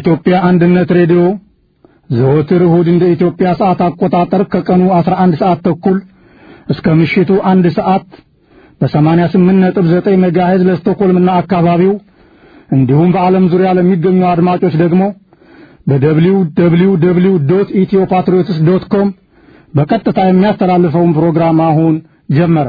የኢትዮጵያ አንድነት ሬዲዮ ዘወትር እሁድ እንደ ኢትዮጵያ ሰዓት አቆጣጠር ከቀኑ 11 ሰዓት ተኩል እስከ ምሽቱ አንድ ሰዓት በ88.9 ሜጋሄዝ ለስቶኮልምና አካባቢው እንዲሁም በዓለም ዙሪያ ለሚገኙ አድማጮች ደግሞ በደብሊው ደብሊው ደብሊው ዶት ኢትዮ ፓትሪዮትስ ዶት ኮም በቀጥታ የሚያስተላልፈውን ፕሮግራም አሁን ጀመረ።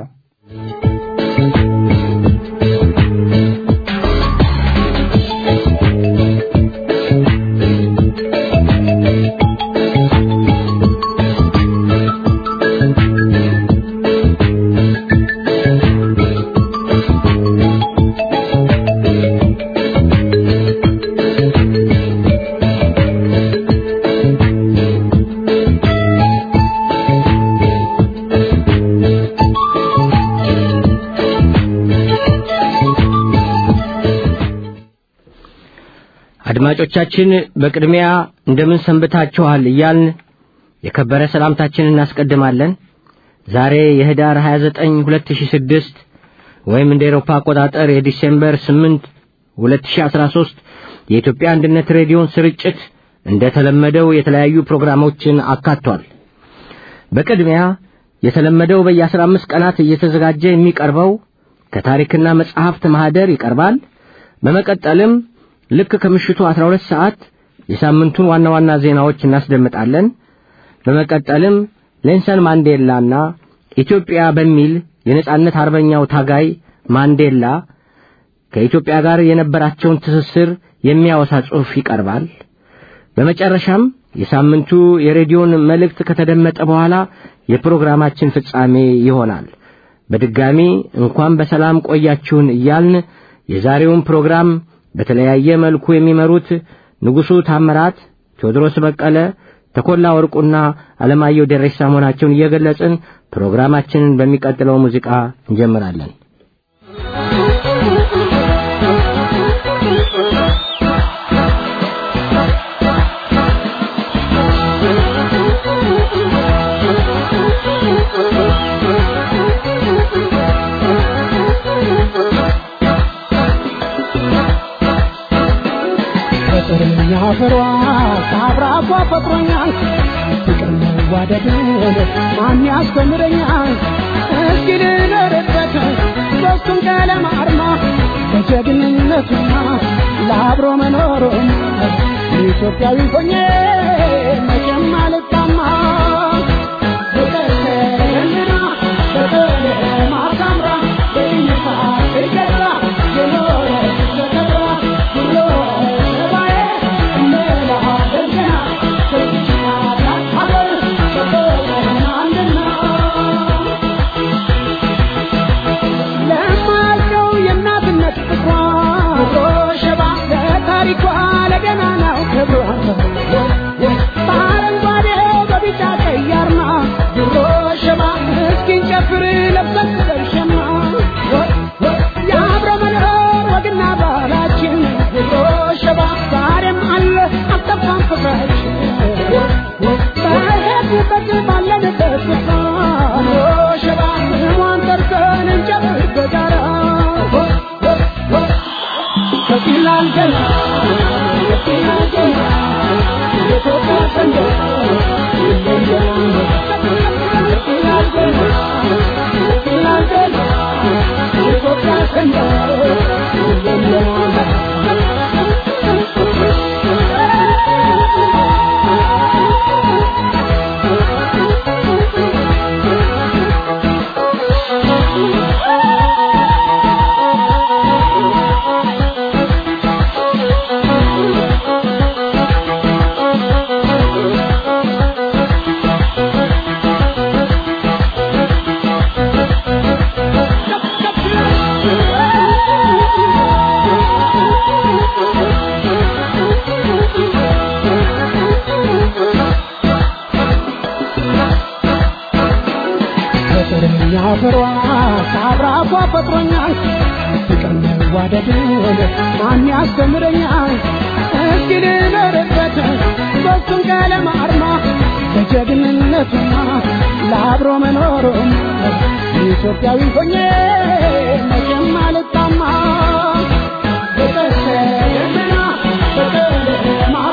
አድማጮቻችን በቅድሚያ እንደምን ሰንብታችኋል እያልን የከበረ ሰላምታችንን እናስቀድማለን። ዛሬ የህዳር 29 2006 ወይም እንደ ኤሮፓ አቆጣጠር የዲሴምበር 8 2013 የኢትዮጵያ አንድነት ሬዲዮን ስርጭት እንደተለመደው የተለያዩ ፕሮግራሞችን አካቷል። በቅድሚያ የተለመደው በየ15 ቀናት እየተዘጋጀ የሚቀርበው ከታሪክና መጽሐፍት ማህደር ይቀርባል። በመቀጠልም ልክ ከምሽቱ 12 ሰዓት የሳምንቱን ዋና ዋና ዜናዎች እናስደምጣለን። በመቀጠልም ሌንሰን ማንዴላና ኢትዮጵያ በሚል የነጻነት አርበኛው ታጋይ ማንዴላ ከኢትዮጵያ ጋር የነበራቸውን ትስስር የሚያወሳ ጽሑፍ ይቀርባል። በመጨረሻም የሳምንቱ የሬዲዮን መልእክት ከተደመጠ በኋላ የፕሮግራማችን ፍጻሜ ይሆናል። በድጋሚ እንኳን በሰላም ቆያችሁን እያልን የዛሬውን ፕሮግራም በተለያየ መልኩ የሚመሩት ንጉሡ ታምራት፣ ቴዎድሮስ በቀለ፣ ተኮላ ወርቁና አለማየሁ ደሬሳ መሆናቸውን እየገለጽን ፕሮግራማችንን በሚቀጥለው ሙዚቃ እንጀምራለን። ፍሯ ከአብራኳ ፈጥሮኛል ፍቅር መዋደድን ማን ያስተምረኛል እስኪ ልኖርበት ሦስቱም ቀለም አርማ በጀግንነቱና ለአብሮ መኖሩም ኢትዮጵያዊ ሆኜ መቼም አልጣማ በቀሰና በቀለማ ሳምራ በይነታ እገራ የኖረ ተከብራ ብሎ ታሪኳ ለገና ነው ክብሯ በአረንጓዴ በቢጫ ቀይ አርማ ድሮ ሸማ እስኪን ጨፍር ለበስ በሸማ የአብረ መኖር ወግና ባህላችን ድሮ ሸባ ዛሬም አለ አልጠፋም ፍቅራችን በሄድንበት ባለንበት ስፍራ ድሮ ሸባ ስሟን ጠርተን እንጨፍር በጋራ ከፊላል ገና የፊላል ገና የኢትዮጵያ ሰንደቅ ይለያል የፊላል ገና የፊላል ገና የኢትዮጵያ ሰንደቅ ይለያል ፍቅርኛ ፍሯ ከአብራኳ ፈጥሮኛል ፍቅር መዋደድን ማን ያስተምረኛል እስኪ ልኖርበት በሱም ቀለም አርማ በጀግንነቱና ለአብሮ መኖሩም ኢትዮጵያዊ ሆኜ መቼም አልጣማ በቀሰና በቀለማ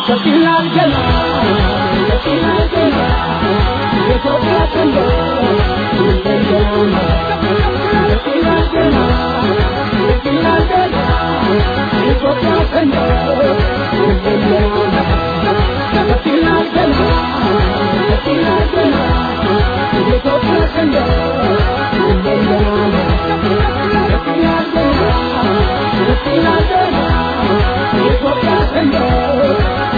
ይላል ገና ይላል ገና የኢትዮጵያ ሰንደቅ እንደገና ይላል ገና ይላል ገና የኢትዮጵያ ሰንደቅ እንደገና ይላል ገና ይላል ገና የኢትዮጵያ ሰንደቅ እንደገና ይላል ገና ይላል ገና የኢትዮጵያ ሰንደቅ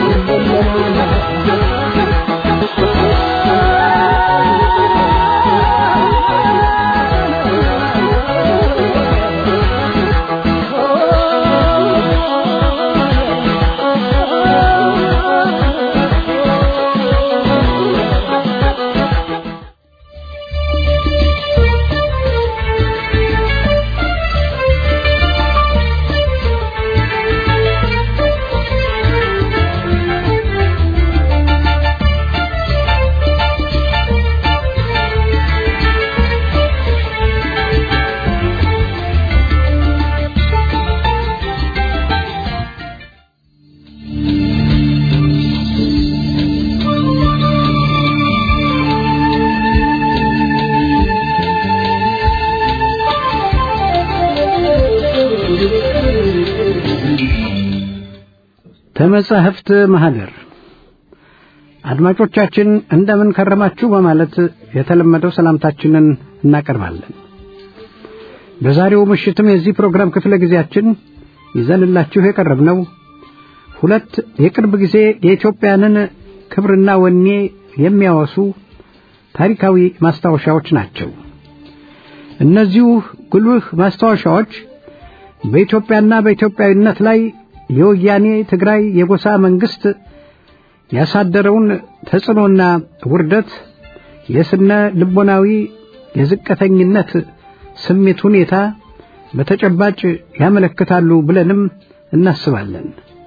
ከመጻሕፍት ማህደር አድማጮቻችን እንደምን ከረማችሁ በማለት የተለመደው ሰላምታችንን እናቀርባለን። በዛሬው ምሽትም የዚህ ፕሮግራም ክፍለ ጊዜያችን ይዘንላችሁ የቀረብነው ሁለት የቅርብ ጊዜ የኢትዮጵያንን ክብርና ወኔ የሚያወሱ ታሪካዊ ማስታወሻዎች ናቸው። እነዚሁ ጉልህ ማስታወሻዎች በኢትዮጵያና በኢትዮጵያዊነት ላይ የወያኔ ትግራይ የጎሳ መንግስት ያሳደረውን ተጽዕኖና ውርደት የስነ ልቦናዊ የዝቅተኝነት ስሜት ሁኔታ በተጨባጭ ያመለክታሉ ብለንም እናስባለን።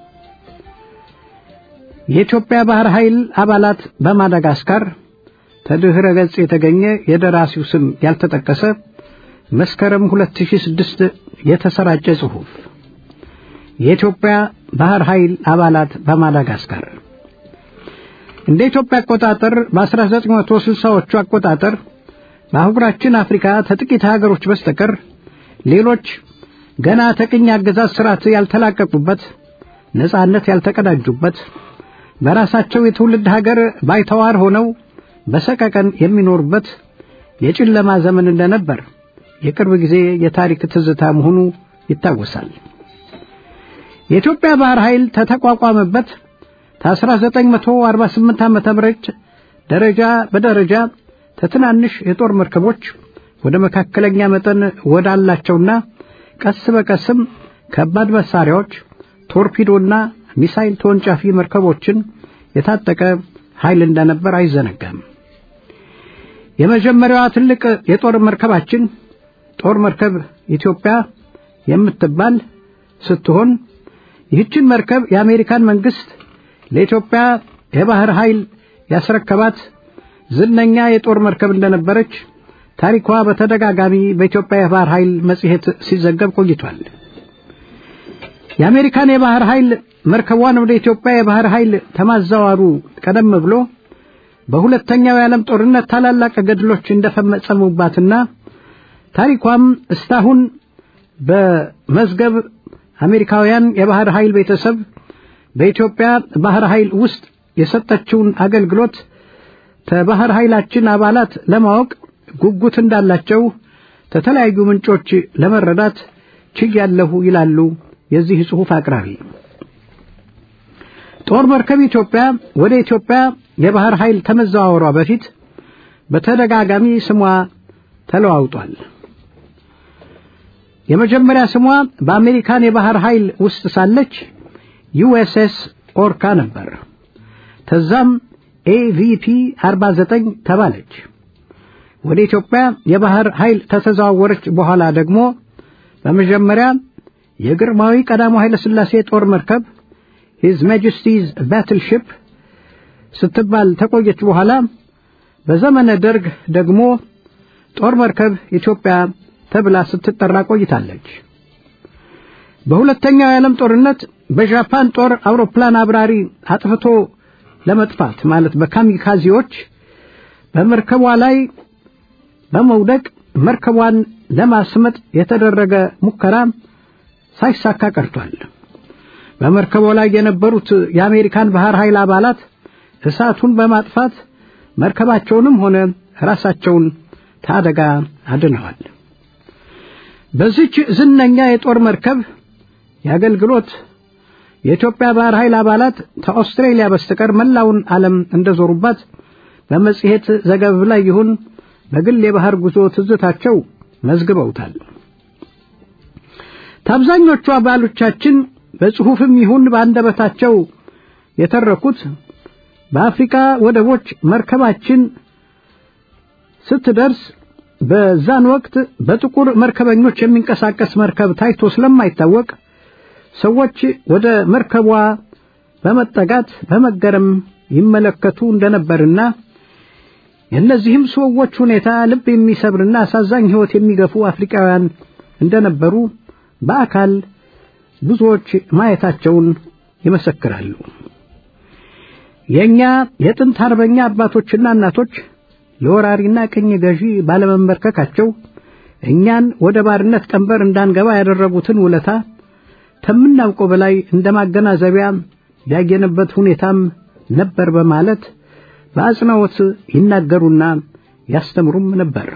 የኢትዮጵያ ባህር ኃይል አባላት በማዳጋስካር ተድህረ ገጽ የተገኘ የደራሲው ስም ያልተጠቀሰ መስከረም 2006 የተሰራጨ ጽሑፍ የኢትዮጵያ ባህር ኃይል አባላት በማዳጋስካር እንደ ኢትዮጵያ አቆጣጠር በ1960ዎቹ አቆጣጠር በአህጉራችን አፍሪካ ከጥቂት ሀገሮች በስተቀር ሌሎች ገና ተቅኝ አገዛዝ ስርዓት ያልተላቀቁበት ነጻነት ያልተቀዳጁበት በራሳቸው የትውልድ ሀገር ባይተዋር ሆነው በሰቀቀን የሚኖሩበት የጨለማ ዘመን እንደነበር የቅርብ ጊዜ የታሪክ ትዝታ መሆኑ ይታወሳል። የኢትዮጵያ ባህር ኃይል ተተቋቋመበት ከ1948 ዓመተ ምህረት ደረጃ በደረጃ ከትናንሽ የጦር መርከቦች ወደ መካከለኛ መጠን ወዳላቸውና ቀስ በቀስም ከባድ መሳሪያዎች፣ ቶርፒዶና ሚሳይል ተወንጫፊ መርከቦችን የታጠቀ ኃይል እንደነበር አይዘነጋም። የመጀመሪያዋ ትልቅ የጦር መርከባችን ጦር መርከብ ኢትዮጵያ የምትባል ስትሆን ይህችን መርከብ የአሜሪካን መንግስት ለኢትዮጵያ የባህር ኃይል ያስረከባት ዝነኛ የጦር መርከብ እንደነበረች ታሪኳ በተደጋጋሚ በኢትዮጵያ የባህር ኃይል መጽሔት ሲዘገብ ቆይቷል። የአሜሪካን የባህር ኃይል መርከቧን ወደ ኢትዮጵያ የባህር ኃይል ተማዛዋሩ ቀደም ብሎ በሁለተኛው የዓለም ጦርነት ታላላቅ ገድሎች እንደፈጸሙባትና ታሪኳም እስካሁን በመዝገብ አሜሪካውያን የባህር ኃይል ቤተሰብ በኢትዮጵያ ባህር ኃይል ውስጥ የሰጠችውን አገልግሎት ከባህር ኃይላችን አባላት ለማወቅ ጉጉት እንዳላቸው ከተለያዩ ምንጮች ለመረዳት ችያለሁ ይላሉ የዚህ ጽሑፍ አቅራቢ። ጦር መርከብ ኢትዮጵያ ወደ ኢትዮጵያ የባህር ኃይል ከመዘዋወሯ በፊት በተደጋጋሚ ስሟ ተለዋውጧል። የመጀመሪያ ስሟ በአሜሪካን የባህር ኃይል ውስጥ ሳለች ዩኤስኤስ ኦርካ ነበር። ተዛም ኤቪፒ 49 ተባለች። ወደ ኢትዮጵያ የባህር ኃይል ከተዘዋወረች በኋላ ደግሞ በመጀመሪያ የግርማዊ ቀዳማዊ ኃይለ ሥላሴ ጦር መርከብ ሂዝ ማጀስቲዝ ባትልሺፕ ስትባል ተቆየች። በኋላ በዘመነ ደርግ ደግሞ ጦር መርከብ ኢትዮጵያ ተብላ ስትጠራ ቆይታለች። በሁለተኛው የዓለም ጦርነት በጃፓን ጦር አውሮፕላን አብራሪ አጥፍቶ ለመጥፋት ማለት በካሚካዚዎች በመርከቧ ላይ በመውደቅ መርከቧን ለማስመጥ የተደረገ ሙከራ ሳይሳካ ቀርቷል። በመርከቧ ላይ የነበሩት የአሜሪካን ባህር ኃይል አባላት እሳቱን በማጥፋት መርከባቸውንም ሆነ ራሳቸውን ታደጋ አድነዋል። በዚች ዝነኛ የጦር መርከብ የአገልግሎት የኢትዮጵያ ባህር ኃይል አባላት ከአውስትሬሊያ በስተቀር መላውን ዓለም እንደዞሩባት በመጽሔት ዘገብ ላይ ይሁን በግል የባህር ጉዞ ትዝታቸው መዝግበውታል። ታብዛኞቹ አባሎቻችን በጽሑፍም ይሁን በአንደበታቸው የተረኩት በአፍሪካ ወደቦች መርከባችን ስትደርስ በዛን ወቅት በጥቁር መርከበኞች የሚንቀሳቀስ መርከብ ታይቶ ስለማይታወቅ ሰዎች ወደ መርከቧ በመጠጋት በመገረም ይመለከቱ እንደነበርና የእነዚህም ሰዎች ሁኔታ ልብ የሚሰብርና አሳዛኝ ሕይወት የሚገፉ አፍሪካውያን እንደነበሩ በአካል ብዙዎች ማየታቸውን ይመሰክራሉ። የእኛ የጥንት አርበኛ አባቶችና እናቶች ለወራሪና ቅኝ ገዢ ባለመንበርከካቸው እኛን ወደ ባርነት ቀንበር እንዳንገባ ያደረጉትን ውለታ ከምናውቀው በላይ እንደ ማገናዘቢያ ያየንበት ሁኔታም ነበር በማለት በአጽንኦት ይናገሩና ያስተምሩም ነበር።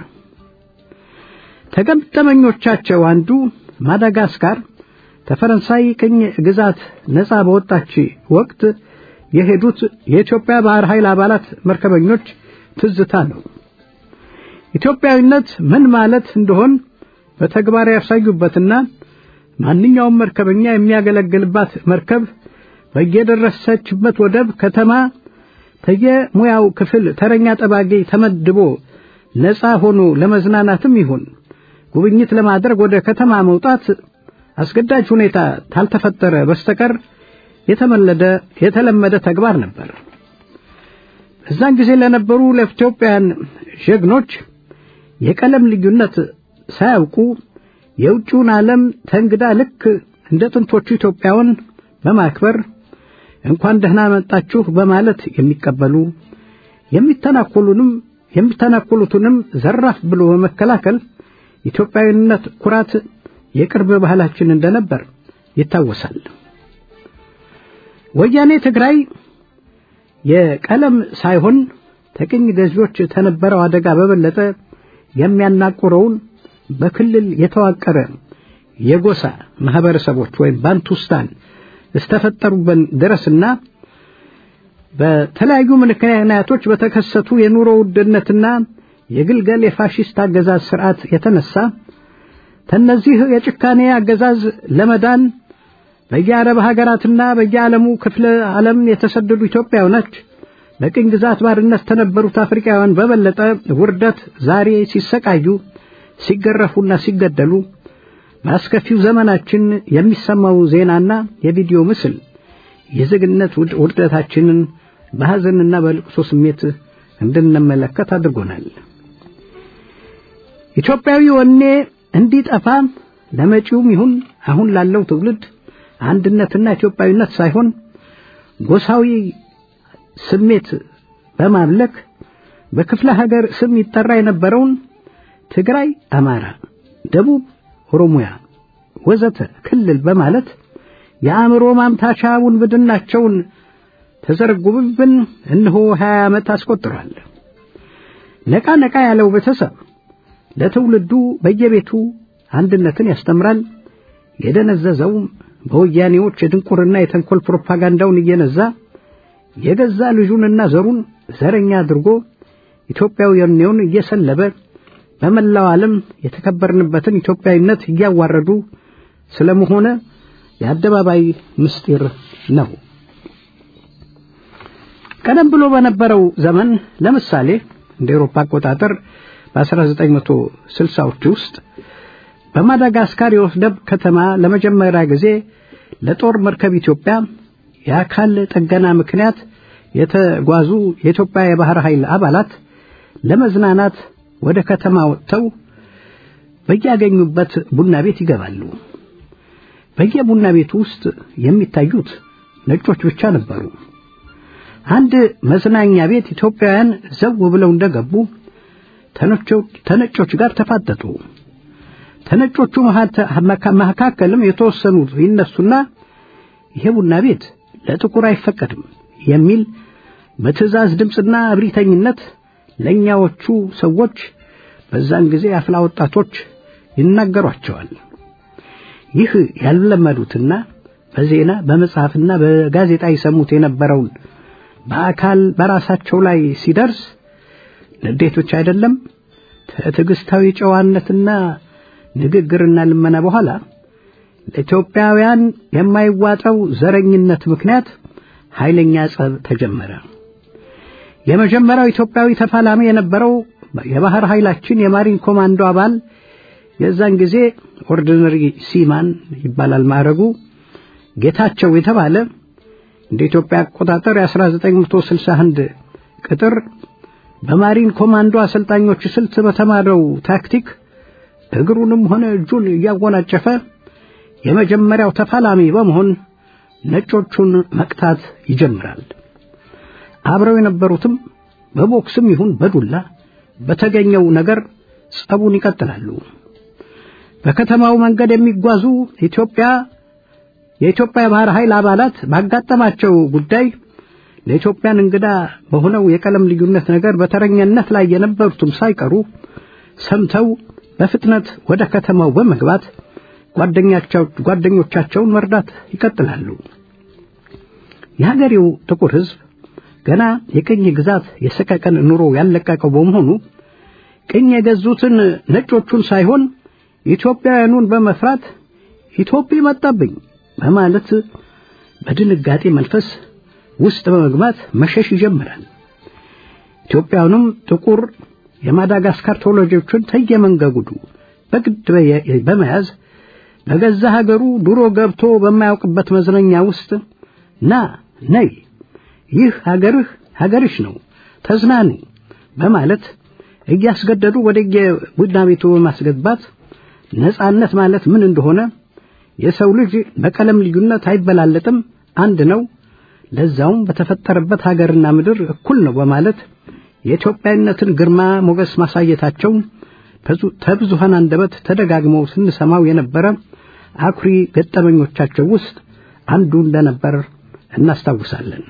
ተገጠመኞቻቸው አንዱ ማዳጋስካር ከፈረንሳይ ቅኝ ግዛት ነፃ በወጣች ወቅት የሄዱት የኢትዮጵያ ባህር ኃይል አባላት መርከበኞች ትዝታ ነው። ኢትዮጵያዊነት ምን ማለት እንደሆን በተግባር ያሳዩበትና ማንኛውም መርከበኛ የሚያገለግልባት መርከብ በየደረሰችበት ወደብ ከተማ ተየሙያው ክፍል ተረኛ ጠባቂ ተመድቦ ነፃ ሆኖ ለመዝናናትም ይሁን ጉብኝት ለማድረግ ወደ ከተማ መውጣት አስገዳጅ ሁኔታ ታልተፈጠረ በስተቀር የተመለደ የተለመደ ተግባር ነበር። በዛን ጊዜ ለነበሩ ለኢትዮጵያውያን ጀግኖች የቀለም ልዩነት ሳያውቁ የውጭውን ዓለም ተንግዳ ልክ እንደ ጥንቶቹ ኢትዮጵያውን በማክበር እንኳን ደህና መጣችሁ በማለት የሚቀበሉ የሚተናኮሉንም የሚተናኮሉትንም ዘራፍ ብሎ በመከላከል ኢትዮጵያዊነት ኩራት የቅርብ ባህላችን እንደነበር ይታወሳል። ወያኔ ትግራይ የቀለም ሳይሆን ተቅኝ ገዢዎች ተነበረው አደጋ በበለጠ የሚያናቁረውን በክልል የተዋቀረ የጎሳ ማህበረሰቦች ወይም ባንቱስታን እስተፈጠሩበት ድረስና በተለያዩ ምክንያቶች በተከሰቱ የኑሮ ውድነትና የግልገል የፋሽስት አገዛዝ ስርዓት የተነሳ ተነዚህ የጭካኔ አገዛዝ ለመዳን በየአረብ ሀገራትና በየዓለሙ ክፍለ ዓለም የተሰደዱ ኢትዮጵያውያኖች በቅኝ ግዛት ባርነት ተነበሩት አፍሪካውያን በበለጠ ውርደት ዛሬ ሲሰቃዩ ሲገረፉና ሲገደሉ በአስከፊው ዘመናችን የሚሰማው ዜናና የቪዲዮ ምስል የዜግነት ውርደታችንን በሐዘንና በልቅሶ ስሜት እንድንመለከት አድርጎናል። ኢትዮጵያዊ ወኔ እንዲጠፋ ለመጪውም ይሁን አሁን ላለው ትውልድ አንድነትና ኢትዮጵያዊነት ሳይሆን ጎሳዊ ስሜት በማምለክ በክፍለ ሀገር ስም ይጠራ የነበረውን ትግራይ አማራ፣ ደቡብ ኦሮሚያ ወዘተ ክልል በማለት የአእምሮ ማምታቻ ውንብድናቸውን ተዘረጉብብን እነሆ ሀያ ዓመት አስቆጥሯል። ነቃ ነቃ ያለው ቤተሰብ ለትውልዱ በየቤቱ አንድነትን ያስተምራል። የደነዘዘውም በወያኔዎች የድንቁርና የተንኮል ፕሮፓጋንዳውን እየነዛ የገዛ ልጁንና ዘሩን ዘረኛ አድርጎ ኢትዮጵያዊውን እየሰለበ በመላው ዓለም የተከበርንበትን ኢትዮጵያዊነት እያዋረዱ ስለመሆነ የአደባባይ ምስጢር ነው። ቀደም ብሎ በነበረው ዘመን ለምሳሌ እንደ ኤሮፓ አቆጣጠር በ1960ዎቹ ውስጥ በማዳጋስካር የወደብ ከተማ ለመጀመሪያ ጊዜ ለጦር መርከብ ኢትዮጵያ የአካል ጥገና ምክንያት የተጓዙ የኢትዮጵያ የባህር ኃይል አባላት ለመዝናናት ወደ ከተማ ወጥተው በያገኙበት ቡና ቤት ይገባሉ። በየቡና ቤቱ ውስጥ የሚታዩት ነጮች ብቻ ነበሩ። አንድ መዝናኛ ቤት ኢትዮጵያውያን ዘው ብለው እንደገቡ ተነጮች ጋር ተፋጠጡ። ተነጮቹ መካከልም የተወሰኑት ይነሱና ይሄ ቡና ቤት ለጥቁር አይፈቀድም የሚል በትዕዛዝ ድምፅና እብሪተኝነት ለእኛዎቹ ሰዎች በዛን ጊዜ አፍላ ወጣቶች ይናገሯቸዋል። ይህ ያልለመዱትና በዜና በመጽሐፍና በጋዜጣ ይሰሙት የነበረውን በአካል በራሳቸው ላይ ሲደርስ ንዴት ብቻ አይደለም ትዕግስታዊ ጨዋነትና ንግግርና ልመና በኋላ ለኢትዮጵያውያን የማይዋጠው ዘረኝነት ምክንያት ኃይለኛ ጸብ ተጀመረ። የመጀመሪያው ኢትዮጵያዊ ተፋላሚ የነበረው የባህር ኃይላችን የማሪን ኮማንዶ አባል የዛን ጊዜ ኦርዲነሪ ሲማን ይባላል ማዕረጉ ጌታቸው የተባለ እንደ ኢትዮጵያ አቆጣጠር የ1961 ቅጥር በማሪን ኮማንዶ አሰልጣኞች ስልት በተማረው ታክቲክ እግሩንም ሆነ እጁን እያወናጨፈ የመጀመሪያው ተፋላሚ በመሆን ነጮቹን መቅታት ይጀምራል። አብረው የነበሩትም በቦክስም ይሁን በዱላ በተገኘው ነገር ጸቡን ይቀጥላሉ። በከተማው መንገድ የሚጓዙ ኢትዮጵያ የኢትዮጵያ የባህር ኃይል አባላት ባጋጠማቸው ጉዳይ ለኢትዮጵያን እንግዳ በሆነው የቀለም ልዩነት ነገር በተረኛነት ላይ የነበሩትም ሳይቀሩ ሰምተው በፍጥነት ወደ ከተማው በመግባት ጓደኞቻቸውን መርዳት ይቀጥላሉ። የሀገሬው ጥቁር ሕዝብ ገና የቅኝ ግዛት የሰቀቀን ኑሮ ያለቀቀው በመሆኑ ቅኝ የገዙትን ነጮቹን ሳይሆን ኢትዮጵያውያኑን በመፍራት ኢትዮጵያ መጣብኝ በማለት በድንጋጤ መንፈስ ውስጥ በመግባት መሸሽ ይጀምራል። ኢትዮጵያውያኑም ጥቁር የማዳጋስካር ተወላጆችን ተየመንገጉዱ በግድ በመያዝ በገዛ ሀገሩ ድሮ ገብቶ በማያውቅበት መዝናኛ ውስጥ ና ነይ ይህ ሀገርህ ሀገርሽ ነው ተዝናኑ በማለት እያስገደዱ ወደ ቡና ቤቱ በማስገባት ነጻነት ማለት ምን እንደሆነ የሰው ልጅ በቀለም ልዩነት አይበላለጥም፣ አንድ ነው፣ ለዛውም በተፈጠረበት ሀገርና ምድር እኩል ነው በማለት የኢትዮጵያዊነትን ግርማ ሞገስ ማሳየታቸው ከብዙሃን አንደበት ተደጋግመው ስንሰማው የነበረ አኩሪ ገጠመኞቻቸው ውስጥ አንዱ እንደነበር እናስታውሳለን።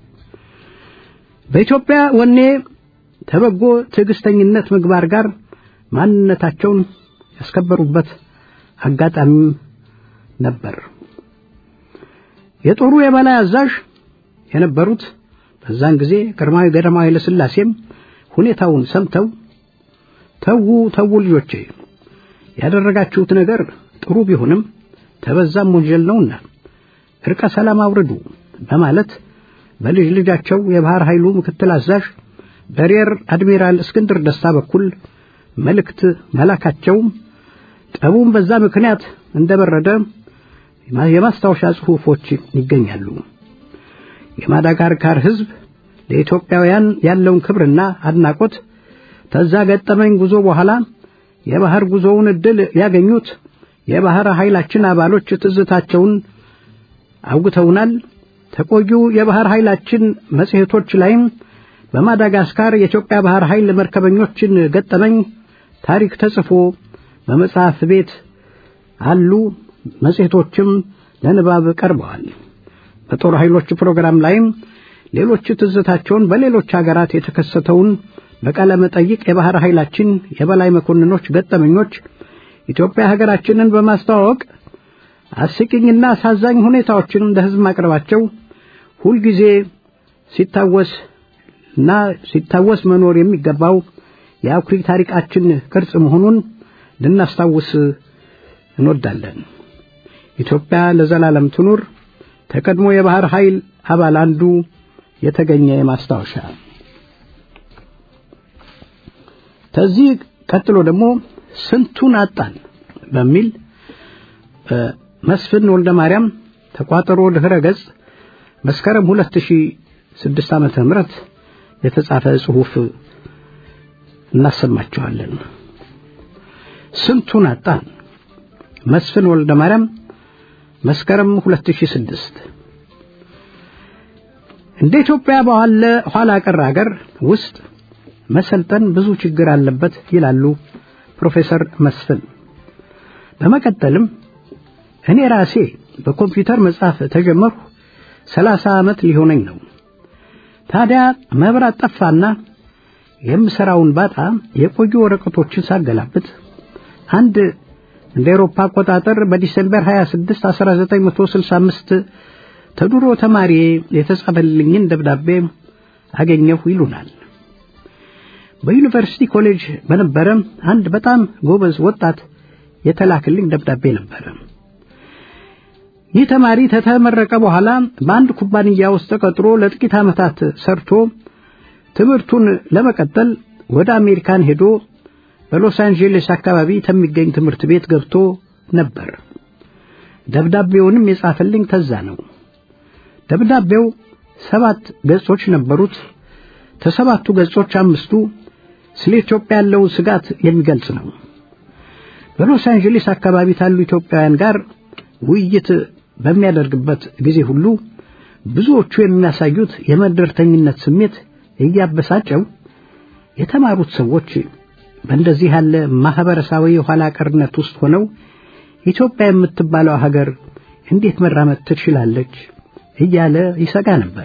በኢትዮጵያ ወኔ ተበጎ ትዕግስተኝነት ምግባር ጋር ማንነታቸውን ያስከበሩበት አጋጣሚም ነበር። የጦሩ የበላይ አዛዥ የነበሩት በዛን ጊዜ ግርማዊ ቀዳማዊ ኃይለ ሥላሴም ሁኔታውን ሰምተው ተዉ ተዉ ልጆቼ ያደረጋችሁት ነገር ጥሩ ቢሆንም ተበዛም ወንጀል ነውና እርቀ ሰላም አውርዱ በማለት በልጅ ልጃቸው የባህር ኃይሉ ምክትል አዛዥ በሬር አድሚራል እስክንድር ደስታ በኩል መልእክት መላካቸው ጠቡም በዛ ምክንያት እንደበረደ የማስታወሻ ጽሑፎች ይገኛሉ። የማዳጋስካር ሕዝብ ለኢትዮጵያውያን ያለውን ክብርና አድናቆት ተዛ ገጠመኝ ጉዞ በኋላ የባህር ጉዞውን እድል ያገኙት የባህር ኃይላችን አባሎች ትዝታቸውን አውግተውናል። ተቆዩ የባህር ኃይላችን መጽሔቶች ላይም በማዳጋስካር የኢትዮጵያ ባህር ኃይል መርከበኞችን ገጠመኝ ታሪክ ተጽፎ በመጽሐፍ ቤት አሉ። መጽሔቶችም ለንባብ ቀርበዋል። በጦር ኃይሎች ፕሮግራም ላይም ሌሎች ትዝታቸውን በሌሎች ሀገራት የተከሰተውን በቃለ መጠይቅ የባህር ኃይላችን የበላይ መኮንኖች ገጠመኞች ኢትዮጵያ ሀገራችንን በማስተዋወቅ አስቂኝና አሳዛኝ ሁኔታዎችን ለሕዝብ ማቅረባቸው ሁልጊዜ ሲታወስ እና ሲታወስ መኖር የሚገባው የአኩሪ ታሪካችን ቅርጽ መሆኑን ልናስታውስ እንወዳለን። ኢትዮጵያ ለዘላለም ትኑር። ተቀድሞ የባህር ኃይል አባል አንዱ የተገኘ ማስታወሻ። ከዚህ ቀጥሎ ደግሞ ስንቱን አጣን በሚል መስፍን ወልደ ማርያም ተቋጠሮ ድህረ ገጽ መስከረም 2006 ዓመተ ምህረት የተጻፈ ጽሑፍ እናሰማችኋለን። ስንቱን አጣን። መስፍን ወልደ ማርያም መስከረም 2006 እንደ ኢትዮጵያ ባለ ኋላ ቀር አገር ውስጥ መሰልጠን ብዙ ችግር አለበት ይላሉ ፕሮፌሰር መስፍን። በመቀጠልም እኔ ራሴ በኮምፒውተር መጻፍ ተጀመርሁ ሰላሳ ዓመት ሊሆነኝ ነው። ታዲያ መብራት ጠፋና የምሰራውን ባጣ የቆዩ ወረቀቶችን ሳገላብጥ አንድ እንደ አውሮፓ አቆጣጠር በዲሴምበር 26 1965 ተድሮ ተማሪ የተጻፈልኝን ደብዳቤ አገኘሁ ይሉናል። በዩኒቨርሲቲ ኮሌጅ በነበረ አንድ በጣም ጎበዝ ወጣት የተላክልኝ ደብዳቤ ነበረ። ይህ ተማሪ ከተመረቀ በኋላ በአንድ ኩባንያ ውስጥ ተቀጥሮ ለጥቂት ዓመታት ሰርቶ ትምህርቱን ለመቀጠል ወደ አሜሪካን ሄዶ በሎስ አንጀለስ አካባቢ ከሚገኝ ትምህርት ቤት ገብቶ ነበር። ደብዳቤውንም የጻፈልኝ ተዛ ነው። ደብዳቤው ሰባት ገጾች ነበሩት። ከሰባቱ ገጾች አምስቱ ስለ ኢትዮጵያ ያለውን ስጋት የሚገልጽ ነው። በሎስ አንጀለስ አካባቢ ካሉ ኢትዮጵያውያን ጋር ውይይት በሚያደርግበት ጊዜ ሁሉ ብዙዎቹ የሚያሳዩት የመደርተኝነት ስሜት እያበሳጨው የተማሩት ሰዎች በእንደዚህ ያለ ማህበረሰባዊ የኋላ ቀርነት ውስጥ ሆነው ኢትዮጵያ የምትባለው ሀገር እንዴት መራመድ ትችላለች እያለ ይሰጋ ነበር።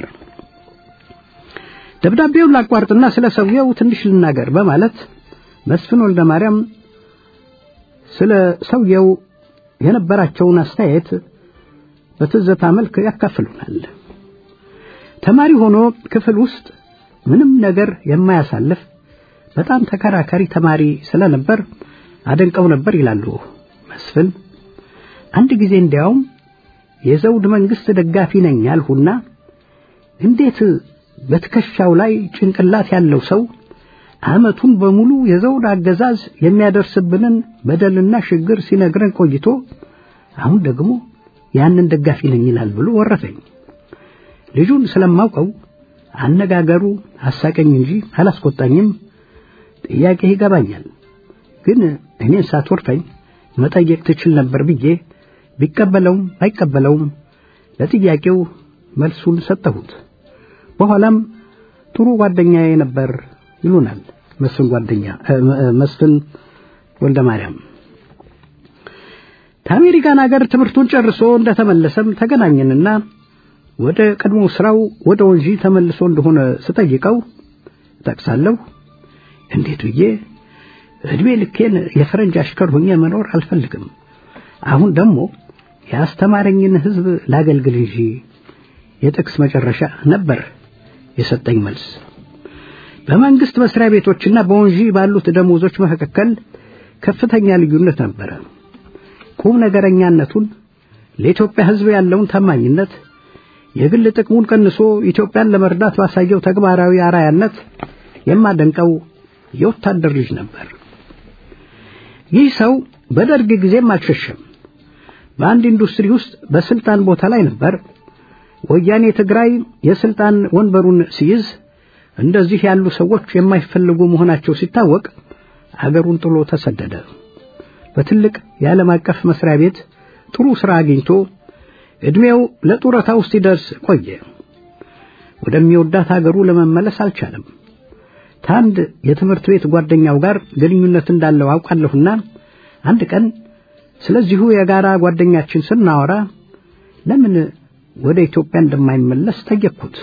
ደብዳቤውን ላቋርጥና ስለ ሰውየው ትንሽ ልናገር በማለት መስፍን ወልደ ማርያም ስለ ሰውየው የነበራቸውን አስተያየት በትዘታ መልክ ያካፍሉናል። ተማሪ ሆኖ ክፍል ውስጥ ምንም ነገር የማያሳልፍ በጣም ተከራካሪ ተማሪ ስለነበር አደንቀው ነበር ይላሉ መስፍን። አንድ ጊዜ እንዲያውም የዘውድ መንግስት ደጋፊ ነኝ ያልሁና እንዴት በትከሻው ላይ ጭንቅላት ያለው ሰው ዓመቱን በሙሉ የዘውድ አገዛዝ የሚያደርስብንን በደልና ችግር ሲነግረን ቆይቶ አሁን ደግሞ ያንን ደጋፊ ነኝ ይላል ብሎ ወረፈኝ። ልጁን ስለማውቀው አነጋገሩ አሳቀኝ እንጂ አላስቆጣኝም። ጥያቄ ይገባኛል፣ ግን እኔን ሳትወርፈኝ መጠየቅ ትችል ነበር ብዬ ቢቀበለውም ባይቀበለውም ለጥያቄው መልሱን ሰጠሁት። በኋላም ጥሩ ጓደኛዬ ነበር ይሉናል መስፍን ጓደኛ መስፍን ወልደ ማርያም። ከአሜሪካን ሀገር ትምህርቱን ጨርሶ እንደተመለሰም ተገናኘንና ወደ ቀድሞ ስራው ወደ ወንጂ ተመልሶ እንደሆነ ስጠይቀው ጠቅሳለሁ። እንዴት ብዬ እድሜ ልኬን የፈረንጅ አሽከር ሆኜ መኖር አልፈልግም። አሁን ደግሞ ያስተማረኝን ሕዝብ ላገልግል እንጂ የጥቅስ መጨረሻ ነበር የሰጠኝ መልስ። በመንግስት መስሪያ ቤቶችና በወንጂ ባሉት ደሞዞች መካከል ከፍተኛ ልዩነት ነበረ። ቁም ነገረኛነቱን፣ ለኢትዮጵያ ሕዝብ ያለውን ታማኝነት፣ የግል ጥቅሙን ቀንሶ ኢትዮጵያን ለመርዳት ባሳየው ተግባራዊ አራያነት የማደንቀው የወታደር ልጅ ነበር። ይህ ሰው በደርግ ጊዜም አልሸሸም። በአንድ ኢንዱስትሪ ውስጥ በስልጣን ቦታ ላይ ነበር። ወያኔ ትግራይ የስልጣን ወንበሩን ሲይዝ እንደዚህ ያሉ ሰዎች የማይፈልጉ መሆናቸው ሲታወቅ አገሩን ጥሎ ተሰደደ። በትልቅ የዓለም አቀፍ መስሪያ ቤት ጥሩ ሥራ አግኝቶ ዕድሜው ለጡረታ ውስጥ ሲደርስ ቆየ። ወደሚወዳት አገሩ ለመመለስ አልቻለም። ከአንድ የትምህርት ቤት ጓደኛው ጋር ግንኙነት እንዳለው አውቃለሁና አንድ ቀን ስለዚሁ የጋራ ጓደኛችን ስናወራ ለምን ወደ ኢትዮጵያ እንደማይመለስ ጠየቅኩት።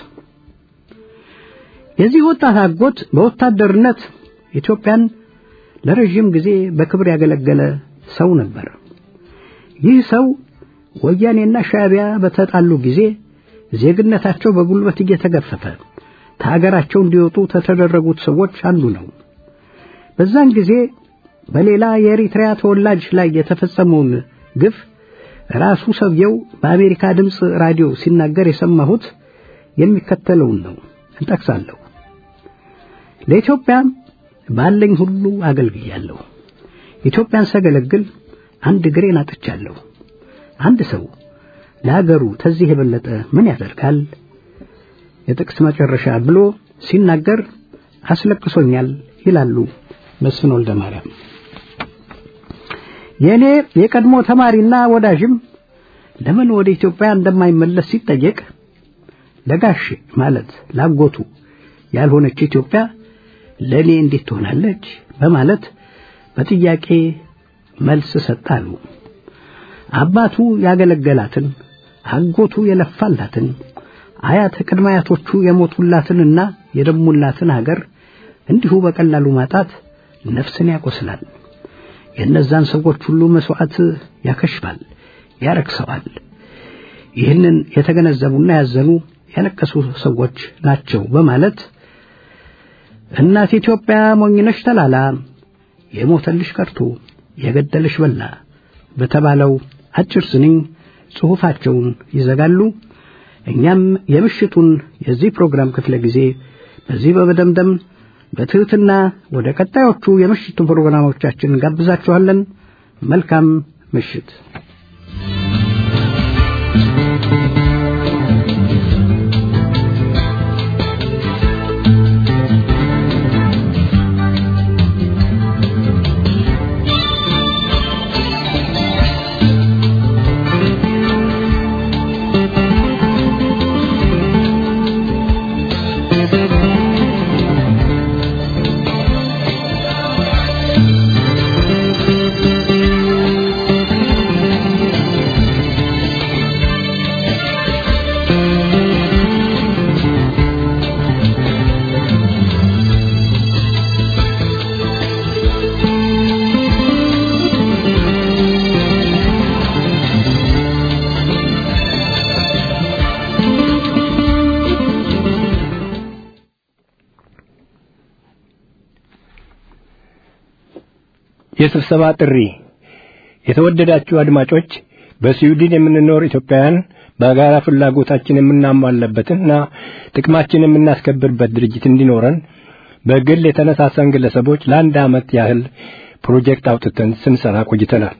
የዚህ ወጣት አጎት በወታደርነት ኢትዮጵያን ለረዥም ጊዜ በክብር ያገለገለ ሰው ነበር። ይህ ሰው ወያኔና ሻዕቢያ በተጣሉ ጊዜ ዜግነታቸው በጉልበት እየተገፈፈ ከሀገራቸው እንዲወጡ ከተደረጉት ሰዎች አንዱ ነው። በዛን ጊዜ በሌላ የኤሪትሪያ ተወላጅ ላይ የተፈጸመውን ግፍ ራሱ ሰውየው በአሜሪካ ድምፅ ራዲዮ ሲናገር የሰማሁት የሚከተለውን ነው። እንጠቅሳለሁ። ለኢትዮጵያ ባለኝ ሁሉ አገልግያለሁ። ኢትዮጵያን ሳገለግል አንድ እግሬን አጥቻለሁ። አንድ ሰው ለሀገሩ ተዚህ የበለጠ ምን ያደርጋል? የጥቅስ መጨረሻ ብሎ ሲናገር አስለቅሶኛል ይላሉ መስፍን ወልደ ማርያም። የእኔ የቀድሞ ተማሪና ወዳጅም ለምን ወደ ኢትዮጵያ እንደማይመለስ ሲጠየቅ ለጋሽ ማለት ላጎቱ ያልሆነች ኢትዮጵያ ለእኔ እንዴት ትሆናለች በማለት በጥያቄ መልስ ሰጣሉ። አባቱ ያገለገላትን አጎቱ የለፋላትን አያት ቅድመ አያቶቹ የሞቱላትንና የደሙላትን ሀገር እንዲሁ በቀላሉ ማጣት ነፍስን ያቆስላል። የእነዛን ሰዎች ሁሉ መስዋዕት ያከሽፋል፣ ያረክሰዋል። ይህንን የተገነዘቡና ያዘኑ ያለቀሱ ሰዎች ናቸው በማለት እናት ኢትዮጵያ ሞኝነሽ ተላላ የሞተልሽ ቀርቶ የገደልሽ በላ በተባለው አጭር ስንኝ ጽሑፋቸውን ይዘጋሉ። እኛም የምሽቱን የዚህ ፕሮግራም ክፍለ ጊዜ በዚህ በመደምደም በትህትና ወደ ቀጣዮቹ የምሽቱ ፕሮግራሞቻችን ጋብዛችኋለን። መልካም ምሽት። የስብሰባ ጥሪ የተወደዳችሁ አድማጮች በስዊድን የምንኖር ኢትዮጵያውያን በጋራ ፍላጎታችን የምናሟለበትና ጥቅማችን የምናስከብርበት ድርጅት እንዲኖረን በግል የተነሳሳን ግለሰቦች ለአንድ ዓመት ያህል ፕሮጀክት አውጥተን ስንሰራ ቆይተናል።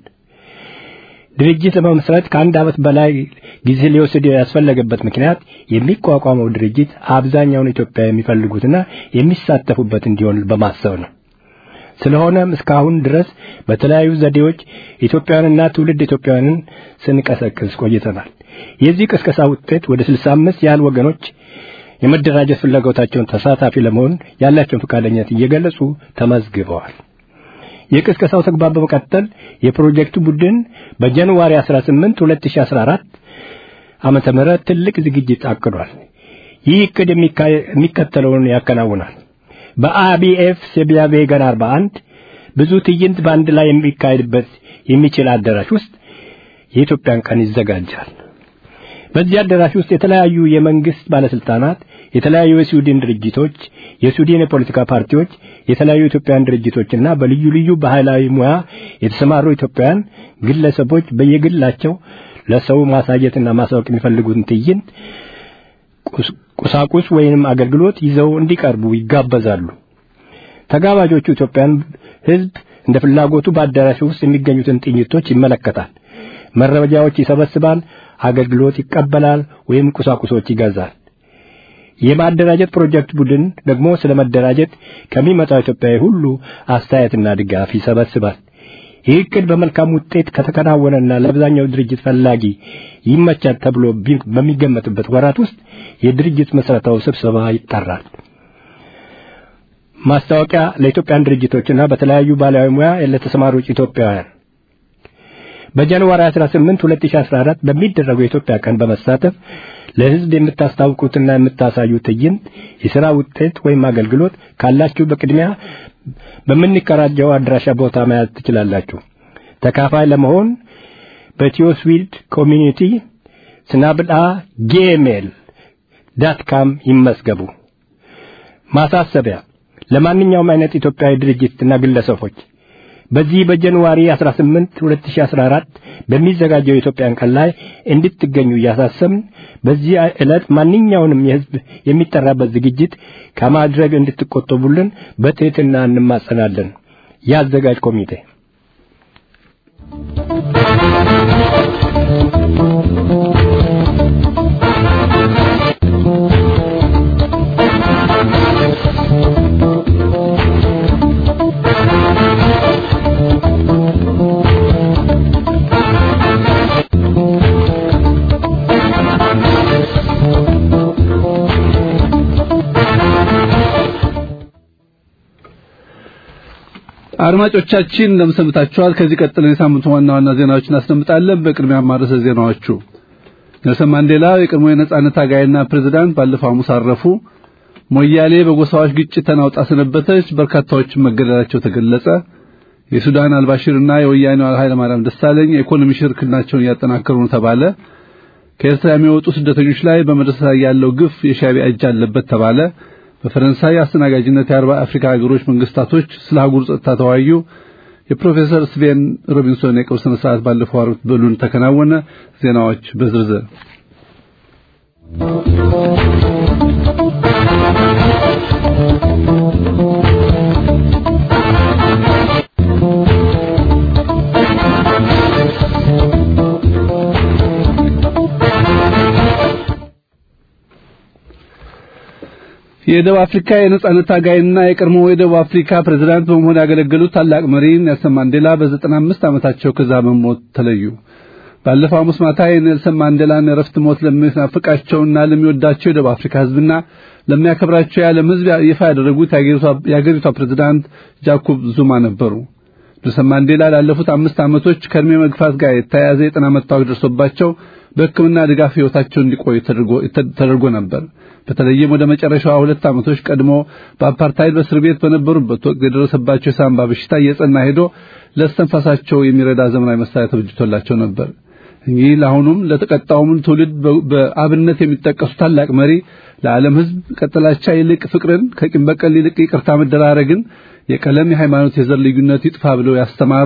ድርጅት ለመመስረት ከአንድ ዓመት በላይ ጊዜ ሊወስድ ያስፈለገበት ምክንያት የሚቋቋመው ድርጅት አብዛኛውን ኢትዮጵያ የሚፈልጉትና የሚሳተፉበት እንዲሆን በማሰብ ነው። ስለሆነም እስካሁን ድረስ በተለያዩ ዘዴዎች ኢትዮጵያውያንና ትውልድ ኢትዮጵያውያንን ስንቀሰቅስ ቆይተናል። የዚህ ቅስቀሳ ውጤት ወደ 65 ያህል ወገኖች የመደራጀት ፍላጎታቸውን ተሳታፊ ለመሆን ያላቸውን ፈቃደኝነት እየገለጹ ተመዝግበዋል። የቅስቀሳው ተግባር በመቀጠል የፕሮጀክቱ ቡድን በጃንዋሪ 18 2014 ዓመተ ምህረት ትልቅ ዝግጅት አቅዷል። ይህ እቅድ የሚከተለውን ያከናውናል። በአቢኤፍ ሴቢያ ቬገን 41 ብዙ ትዕይንት በአንድ ላይ የሚካሄድበት የሚችል አዳራሽ ውስጥ የኢትዮጵያን ቀን ይዘጋጃል። በዚህ አዳራሽ ውስጥ የተለያዩ የመንግስት ባለስልጣናት፣ የተለያዩ የስዊድን ድርጅቶች፣ የስዊድን የፖለቲካ ፓርቲዎች፣ የተለያዩ ኢትዮጵያውያን ድርጅቶችና በልዩ ልዩ ባህላዊ ሙያ የተሰማሩ ኢትዮጵያውያን ግለሰቦች በየግላቸው ለሰው ማሳየትና ማሳወቅ የሚፈልጉትን ትዕይንት ቁሳቁስ ወይንም አገልግሎት ይዘው እንዲቀርቡ ይጋበዛሉ። ተጋባዦቹ ኢትዮጵያን ህዝብ እንደ ፍላጎቱ በአዳራሹ ውስጥ የሚገኙትን ጥይቶች ይመለከታል፣ መረጃዎች ይሰበስባል፣ አገልግሎት ይቀበላል ወይም ቁሳቁሶች ይገዛል። የማደራጀት ፕሮጀክት ቡድን ደግሞ ስለ መደራጀት ከሚመጣው ኢትዮጵያዊ ሁሉ አስተያየትና ድጋፍ ይሰበስባል። ይህ እቅድ በመልካም ውጤት ከተከናወነና ለአብዛኛው ድርጅት ፈላጊ ይመቻል ተብሎ በሚገመትበት ወራት ውስጥ የድርጅት መስረታው ስብሰባ ይጠራል። ማስታወቂያ ለኢትዮጵያን ድርጅቶችና በተለያዩ ባህላዊ ሙያ ለተሰማሩ ኢትዮጵያውያን በጃንዋሪ 18 2014 በሚደረገው የኢትዮጵያ ቀን በመሳተፍ ለህዝብ የምታስታውቁትና የምታሳዩ ትዕይንት፣ የሥራ ውጤት ወይም አገልግሎት ካላችሁ በቅድሚያ በምንከራጀው አድራሻ ቦታ መያዝ ትችላላችሁ። ተካፋይ ለመሆን በቲዮስዊልድ ኮሚኒቲ ስናብልአ ጌሜል ዳት ካም ይመዝገቡ። ማሳሰቢያ ለማንኛውም አይነት ኢትዮጵያዊ ድርጅትና ግለሰቦች በዚህ በጃንዋሪ 18 2014 በሚዘጋጀው የኢትዮጵያን ቀን ላይ እንድትገኙ እያሳሰብን በዚህ ዕለት ማንኛውንም የህዝብ የሚጠራበት ዝግጅት ከማድረግ እንድትቆጠቡልን በትህትና እንማጸናለን። የአዘጋጅ ኮሚቴ አድማጮቻችን እንደምሰምታችኋል። ከዚህ ቀጥለን የሳምንቱ ዋና ዋና ዜናዎችን እናስደምጣለን። በቅድሚያ ማረሰ ዜናዎቹ ኔልሰን ማንዴላ የቀድሞ የነጻነት ታጋይና ፕሬዝዳንት ባለፈው ሐሙስ አረፉ። ሞያሌ በጎሳዎች ግጭት ተናውጣ ሰነበተች። በርካታዎች መገደላቸው ተገለጸ። የሱዳን አልባሽርና የወያኔው ኃይለ ማርያም ደሳለኝ የኢኮኖሚ ሽርክናቸውን እያጠናከሩ ነው ተባለ። ከኤርትራ የሚወጡ ስደተኞች ላይ በመድረስ ላይ ያለው ግፍ የሻዕቢያ እጅ አለበት ተባለ። በፈረንሳይ አስተናጋጅነት የአርባ አፍሪካ ሀገሮች መንግስታቶች ስለ አህጉር ጸጥታ ተወያዩ። የፕሮፌሰር ስቬን ሮቢንሶን የቀብር ስነ ስርዓት ባለፈው ዓርብ በሉን ተከናወነ። ዜናዎች በዝርዝር የደቡብ አፍሪካ የነጻነት ታጋይና የቀድሞ የደቡብ አፍሪካ ፕሬዝዳንት በመሆን ያገለገሉት ታላቅ መሪ ኔልሰን ማንዴላ በዘጠና አምስት ዓመታቸው ከዛ በሞት ተለዩ። ባለፈው ሐሙስ ማታ የኔልሰን ማንዴላን የረፍት ሞት ለሚናፍቃቸውና ለሚወዳቸው የደቡብ አፍሪካ ሕዝብና ለሚያከብራቸው የዓለም ሕዝብ ይፋ ያደረጉት የአገሪቷ ፕሬዝዳንት ጃኮብ ዙማ ነበሩ። ኔልሰን ማንዴላ ላለፉት አምስት ዓመቶች ከእድሜ መግፋት ጋር የተያያዘ የጤና መታወክ ደርሶባቸው በሕክምና ድጋፍ ሕይወታቸው እንዲቆዩ ተደርጎ ነበር። በተለይም ወደ መጨረሻዋ ሁለት ዓመቶች ቀድሞ በአፓርታይድ በእስር ቤት በነበሩበት ወቅት የደረሰባቸው የሳምባ በሽታ እየጸና ሄዶ ለእስትንፋሳቸው የሚረዳ ዘመናዊ መሳሪያ ተበጅቶላቸው ነበር። እንግዲህ ለአሁኑም ለተቀጣውም ትውልድ በአብነት የሚጠቀሱ ታላቅ መሪ ለዓለም ሕዝብ ከጥላቻ ይልቅ ፍቅርን፣ ከቂም በቀል ይልቅ ይቅርታ መደራረግን፣ የቀለም፣ የሃይማኖት፣ የዘር ልዩነት ይጥፋ ብለው ያስተማሩ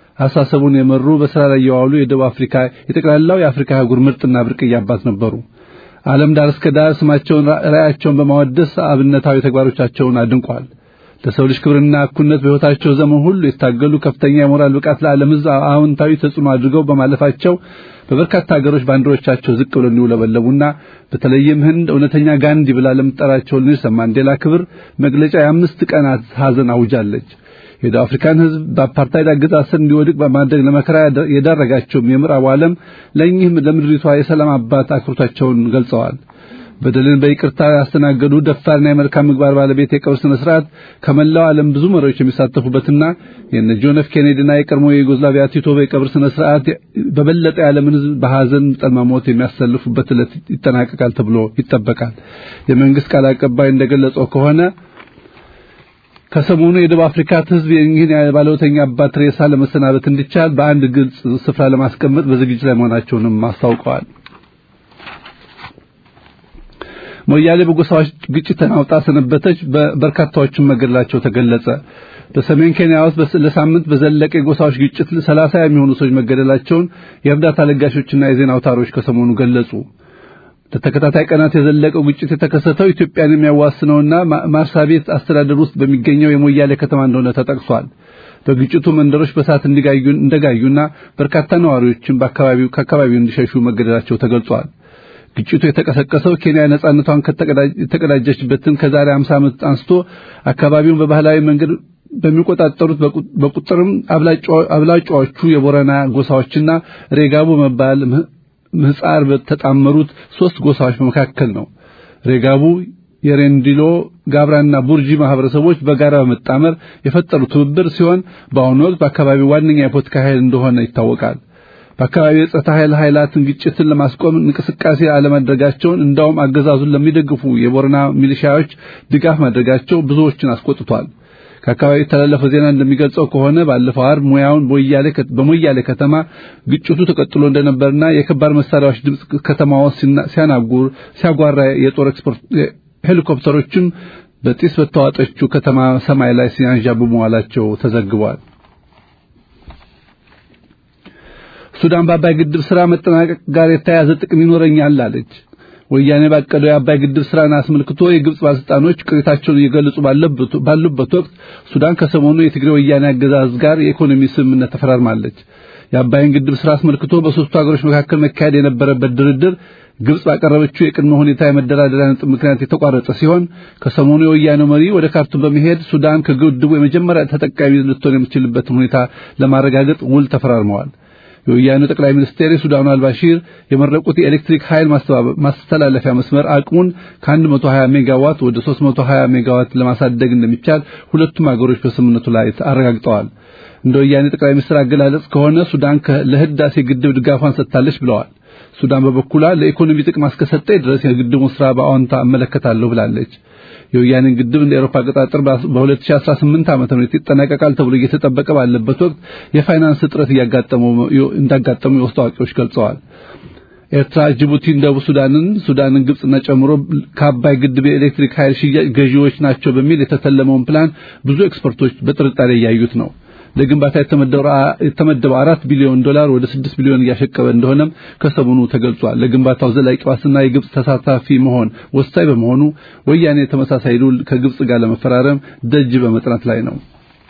አሳሰቡን የመሩ በስራ ላይ የዋሉ የደቡብ አፍሪካ የጠቅላላው የአፍሪካ አህጉር ምርጥና ብርቅዬ አባት ነበሩ። ዓለም ዳር እስከ ዳር ስማቸውን ራእያቸውን በማወደስ አብነታዊ ተግባሮቻቸውን አድንቋል። ለሰው ልጅ ክብርና እኩልነት በሕይወታቸው ዘመን ሁሉ የታገሉ ከፍተኛ የሞራል ብቃት ለዓለም ሕዝብ አዎንታዊ ተጽዕኖ አድርገው በማለፋቸው በበርካታ ሀገሮች ባንዲራዎቻቸው ዝቅ ብለው እንዲውለበለቡና በተለይም ህንድ እውነተኛ ጋንዲ ብላ ለምትጠራቸው ኔልሰን ማንዴላ ክብር መግለጫ የአምስት ቀናት ሐዘን አውጃለች። የደቡብ አፍሪካን ሕዝብ በአፓርታይድ አገዛዝ ስር እንዲወድቅ በማድረግ ለመከራ የዳረጋቸውም የምዕራቡ ዓለም ለእኚህም ለምድሪቷ የሰላም አባት አክብሮታቸውን ገልጸዋል። በደልን በይቅርታ ያስተናገዱ ደፋርና የመልካም ምግባር ባለቤት የቀብር ስነ ስርዓት ከመላው ዓለም ብዙ መሪዎች የሚሳተፉበትና የነ ጆን ኤፍ ኬኔዲና የቀድሞ የዩጎዝላቪያ ቲቶ የቀብር ስነ ስርዓት በበለጠ የዓለምን ሕዝብ በሐዘን ጠልማሞት የሚያሰልፉበት ዕለት ይጠናቀቃል ተብሎ ይጠበቃል። የመንግስት ቃል አቀባይ እንደገለጸው ከሆነ ከሰሞኑ የደቡብ አፍሪካ ሕዝብ ይህን የባለውተኛ አባት ሬሳ ለመሰናበት እንዲቻል በአንድ ግልጽ ስፍራ ለማስቀመጥ በዝግጅት ላይ መሆናቸውንም አስታውቀዋል። ሞያሌ በጎሳዎች ግጭት ተናውጣ ሰነበተች። በርካታዎችም መገደላቸው ተገለጸ። በሰሜን ኬንያ ውስጥ ለሳምንት በዘለቀ የጎሳዎች ግጭት ሰላሳ የሚሆኑ ሰዎች መገደላቸውን የእርዳታ ለጋሾችና የዜና አውታሮች ከሰሞኑ ገለጹ። ለተከታታይ ቀናት የዘለቀው ግጭት የተከሰተው ኢትዮጵያን የሚያዋስነውና ማርሳቤት አስተዳደር ውስጥ በሚገኘው የሞያሌ ከተማ እንደሆነ ተጠቅሷል። በግጭቱ መንደሮች በሳት እንዲጋዩ እንደጋዩና በርካታ ነዋሪዎችም በአካባቢው ከአካባቢው እንዲሸሹ መገደላቸው ተገልጿል። ግጭቱ የተቀሰቀሰው ኬንያ ነጻነቷን ከተቀዳጀችበትን ከዛሬ 50 ዓመት አንስቶ አካባቢውን በባህላዊ መንገድ በሚቆጣጠሩት በቁጥርም አብላጫዎቹ የቦረና ጎሳዎችና ሬጋቡ መባል ምህጻር በተጣመሩት ሶስት ጎሳዎች መካከል ነው። ሬጋቡ የሬንዲሎ ጋብራና ቡርጂ ማህበረሰቦች በጋራ በመጣመር የፈጠሩት ትብብር ሲሆን በአሁኑ ወቅት በአካባቢው ዋነኛ የፖለቲካ ኃይል እንደሆነ ይታወቃል። በአካባቢው የጸጥታ ኃይል ኃይላትን ግጭትን ለማስቆም እንቅስቃሴ አለማድረጋቸውን እንዳውም አገዛዙን ለሚደግፉ የቦረና ሚሊሻዎች ድጋፍ ማድረጋቸው ብዙዎችን አስቆጥቷል። ከአካባቢው የተላለፈው ዜና እንደሚገልጸው ከሆነ ባለፈው ዓርብ ሙያውን በሞያሌ ከተማ ግጭቱ ተቀጥሎ እንደነበርና የከባድ መሳሪያዎች ድምፅ ከተማዋ ሲያናጉር ሲያጓራ የጦር ኤክስፖርት ሄሊኮፕተሮችም በጢስ በተዋጠችው ከተማ ሰማይ ላይ ሲያንዣቡ መዋላቸው ተዘግቧል። ሱዳን በአባይ ግድብ ስራ መጠናቀቅ ጋር የተያያዘ ጥቅም ይኖረኛል አለች። ወያኔ ባቀደው የአባይ ግድብ ስራን አስመልክቶ የግብጽ ባለስልጣኖች ቅሬታቸውን እየገለጹ ባሉበት ወቅት ሱዳን ከሰሞኑ የትግሬ ወያኔ አገዛዝ ጋር የኢኮኖሚ ስምምነት ተፈራርማለች። የአባይን ግድብ ስራ አስመልክቶ በሶስቱ ሀገሮች መካከል መካሄድ የነበረበት ድርድር ግብጽ ባቀረበችው የቅድመ ሁኔታ የመደራደሪያ ነጥብ ምክንያት የተቋረጠ ሲሆን ከሰሞኑ የወያኔው መሪ ወደ ካርቱም በመሄድ ሱዳን ከግድቡ የመጀመሪያ ተጠቃሚ ልትሆን የምትችልበትን ሁኔታ ለማረጋገጥ ውል ተፈራርመዋል። የወያኔው ጠቅላይ ሚኒስቴር የሱዳኑ አልባሺር የመረቁት የኤሌክትሪክ ኃይል ማስተላለፊያ መስመር አቅሙን ከ120 ሜጋዋት ወደ 320 ሜጋዋት ለማሳደግ እንደሚቻል ሁለቱም አገሮች በስምምነቱ ላይ አረጋግጠዋል። እንደ ወያኔ ጠቅላይ ሚኒስትር አገላለጽ ከሆነ ሱዳን ለህዳሴ ግድብ ድጋፏን ሰጥታለች ብለዋል። ሱዳን በበኩሏ ለኢኮኖሚ ጥቅም እስከሰጠኝ ድረስ የግድቡን ስራ በአዎንታ እመለከታለሁ ብላለች። የወያኔን ግድብ እንደ አውሮፓ አቆጣጠር በ2018 ዓመተ ምህረት ይጠናቀቃል ተብሎ እየተጠበቀ ባለበት ወቅት የፋይናንስ እጥረት እያጋጠመው እንዳጋጠሙ የውስጥ አዋቂዎች ገልጸዋል። ኤርትራ ጅቡቲን፣ ደቡብ ሱዳንን፣ ሱዳንን፣ ግብጽና ጨምሮ ከአባይ ግድብ የኤሌክትሪክ ኃይል ሽያጭ ገዢዎች ናቸው በሚል የተተለመውን ፕላን ብዙ ኤክስፐርቶች በጥርጣሬ እያዩት ነው። ለግንባታ የተመደበው አራት ቢሊዮን ዶላር ወደ ስድስት ቢሊዮን እያሸቀበ እንደሆነም ከሰሞኑ ተገልጿል። ለግንባታው ዘላቂ ዋስትና የግብጽ ተሳታፊ መሆን ወሳኝ በመሆኑ ወያኔ ተመሳሳይ ውል ከግብጽ ጋር ለመፈራረም ደጅ በመጥናት ላይ ነው።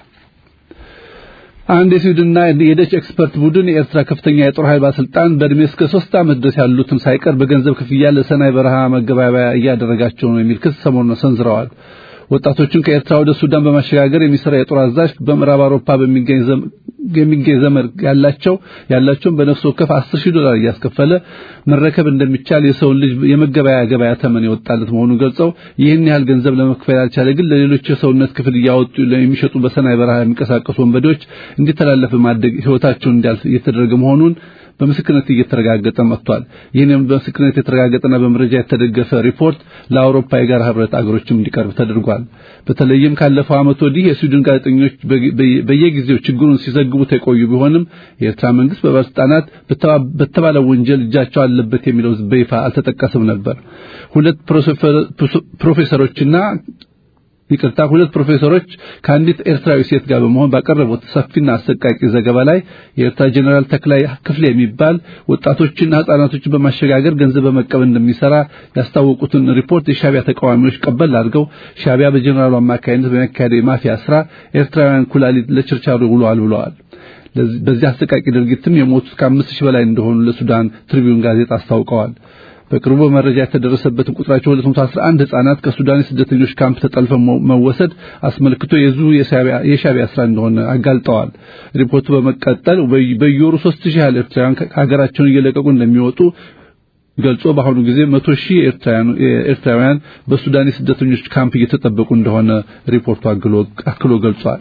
አንድ የስዊድንና የደች ኤክስፐርት ቡድን የኤርትራ ከፍተኛ የጦር ኃይል ባለስልጣን በእድሜ እስከ ሶስት ዓመት ድረስ ያሉትን ሳይቀር በገንዘብ ክፍያ ለሰናይ በረሃ መገባበያ እያደረጋቸው ነው የሚል ክስ ሰሞኑን ሰንዝረዋል። ወጣቶችን ከኤርትራ ወደ ሱዳን በማሸጋገር የሚሰራ የጦር አዛዥ በምዕራብ አውሮፓ በሚገኝ የሚገኝ ዘመድ ያላቸው ያላቸውን በነፍስ ወከፍ 10 ሺህ ዶላር እያስከፈለ መረከብ እንደሚቻል የሰውን ልጅ የመገበያ ገበያ ተመን የወጣለት መሆኑን ገልጸው ይህን ያህል ገንዘብ ለመክፈል ያልቻለ ግን ለሌሎች የሰውነት ክፍል እያወጡ የሚሸጡ በሰናይ በረሃ የሚንቀሳቀሱ ወንበዴዎች እንዲተላለፍ ማድረግ ህይወታቸውን እንዲያልፍ እየተደረገ መሆኑን በምስክርነት እየተረጋገጠ መጥቷል። ይህንም በምስክርነት የተረጋገጠና በመረጃ የተደገፈ ሪፖርት ለአውሮፓ የጋራ ህብረት አገሮችም እንዲቀርብ ተደርጓል። በተለይም ካለፈው ዓመት ወዲህ የስዊድን ጋዜጠኞች በየጊዜው ችግሩን ሲዘግቡት የቆዩ ቢሆንም የኤርትራ መንግስት በባለስልጣናት በተባለው ወንጀል እጃቸው አለበት የሚለው በይፋ አልተጠቀሰም ነበር። ሁለት ፕሮፌሰሮችና ይቅርታ ሁለት ፕሮፌሰሮች ከአንዲት ኤርትራዊ ሴት ጋር በመሆን ባቀረቡት ሰፊና አሰቃቂ ዘገባ ላይ የኤርትራ ጀኔራል ተክላይ ክፍሌ የሚባል ወጣቶችና ህጻናቶችን በማሸጋገር ገንዘብ በመቀበል እንደሚሰራ ያስታወቁትን ሪፖርት የሻቢያ ተቃዋሚዎች ቀበል አድርገው ሻቢያ በጀኔራሉ አማካይነት በሚያካሄደው የማፊያ ስራ ኤርትራውያን ኩላሊት ለችርቻሮ ውለዋል ብለዋል። በዚህ አሰቃቂ ድርጊትም የሞቱት ከአምስት ሺህ በላይ እንደሆኑ ለሱዳን ትሪቢዩን ጋዜጣ አስታውቀዋል። በቅርቡ መረጃ የተደረሰበትን ቁጥራቸው 211 ህጻናት ከሱዳን የስደተኞች ካምፕ ተጠልፈው መወሰድ አስመልክቶ የዙ የሻቢያ ስራ እንደሆነ አጋልጠዋል። ሪፖርቱ በመቀጠል በየወሩ 3000 ያህል ኤርትራውያን ከሀገራቸውን እየለቀቁ እንደሚወጡ ገልጾ በአሁኑ ጊዜ መቶ ሺህ ኤርትራውያን በሱዳን የስደተኞች ካምፕ እየተጠበቁ እንደሆነ ሪፖርቱ አክሎ ገልጿል።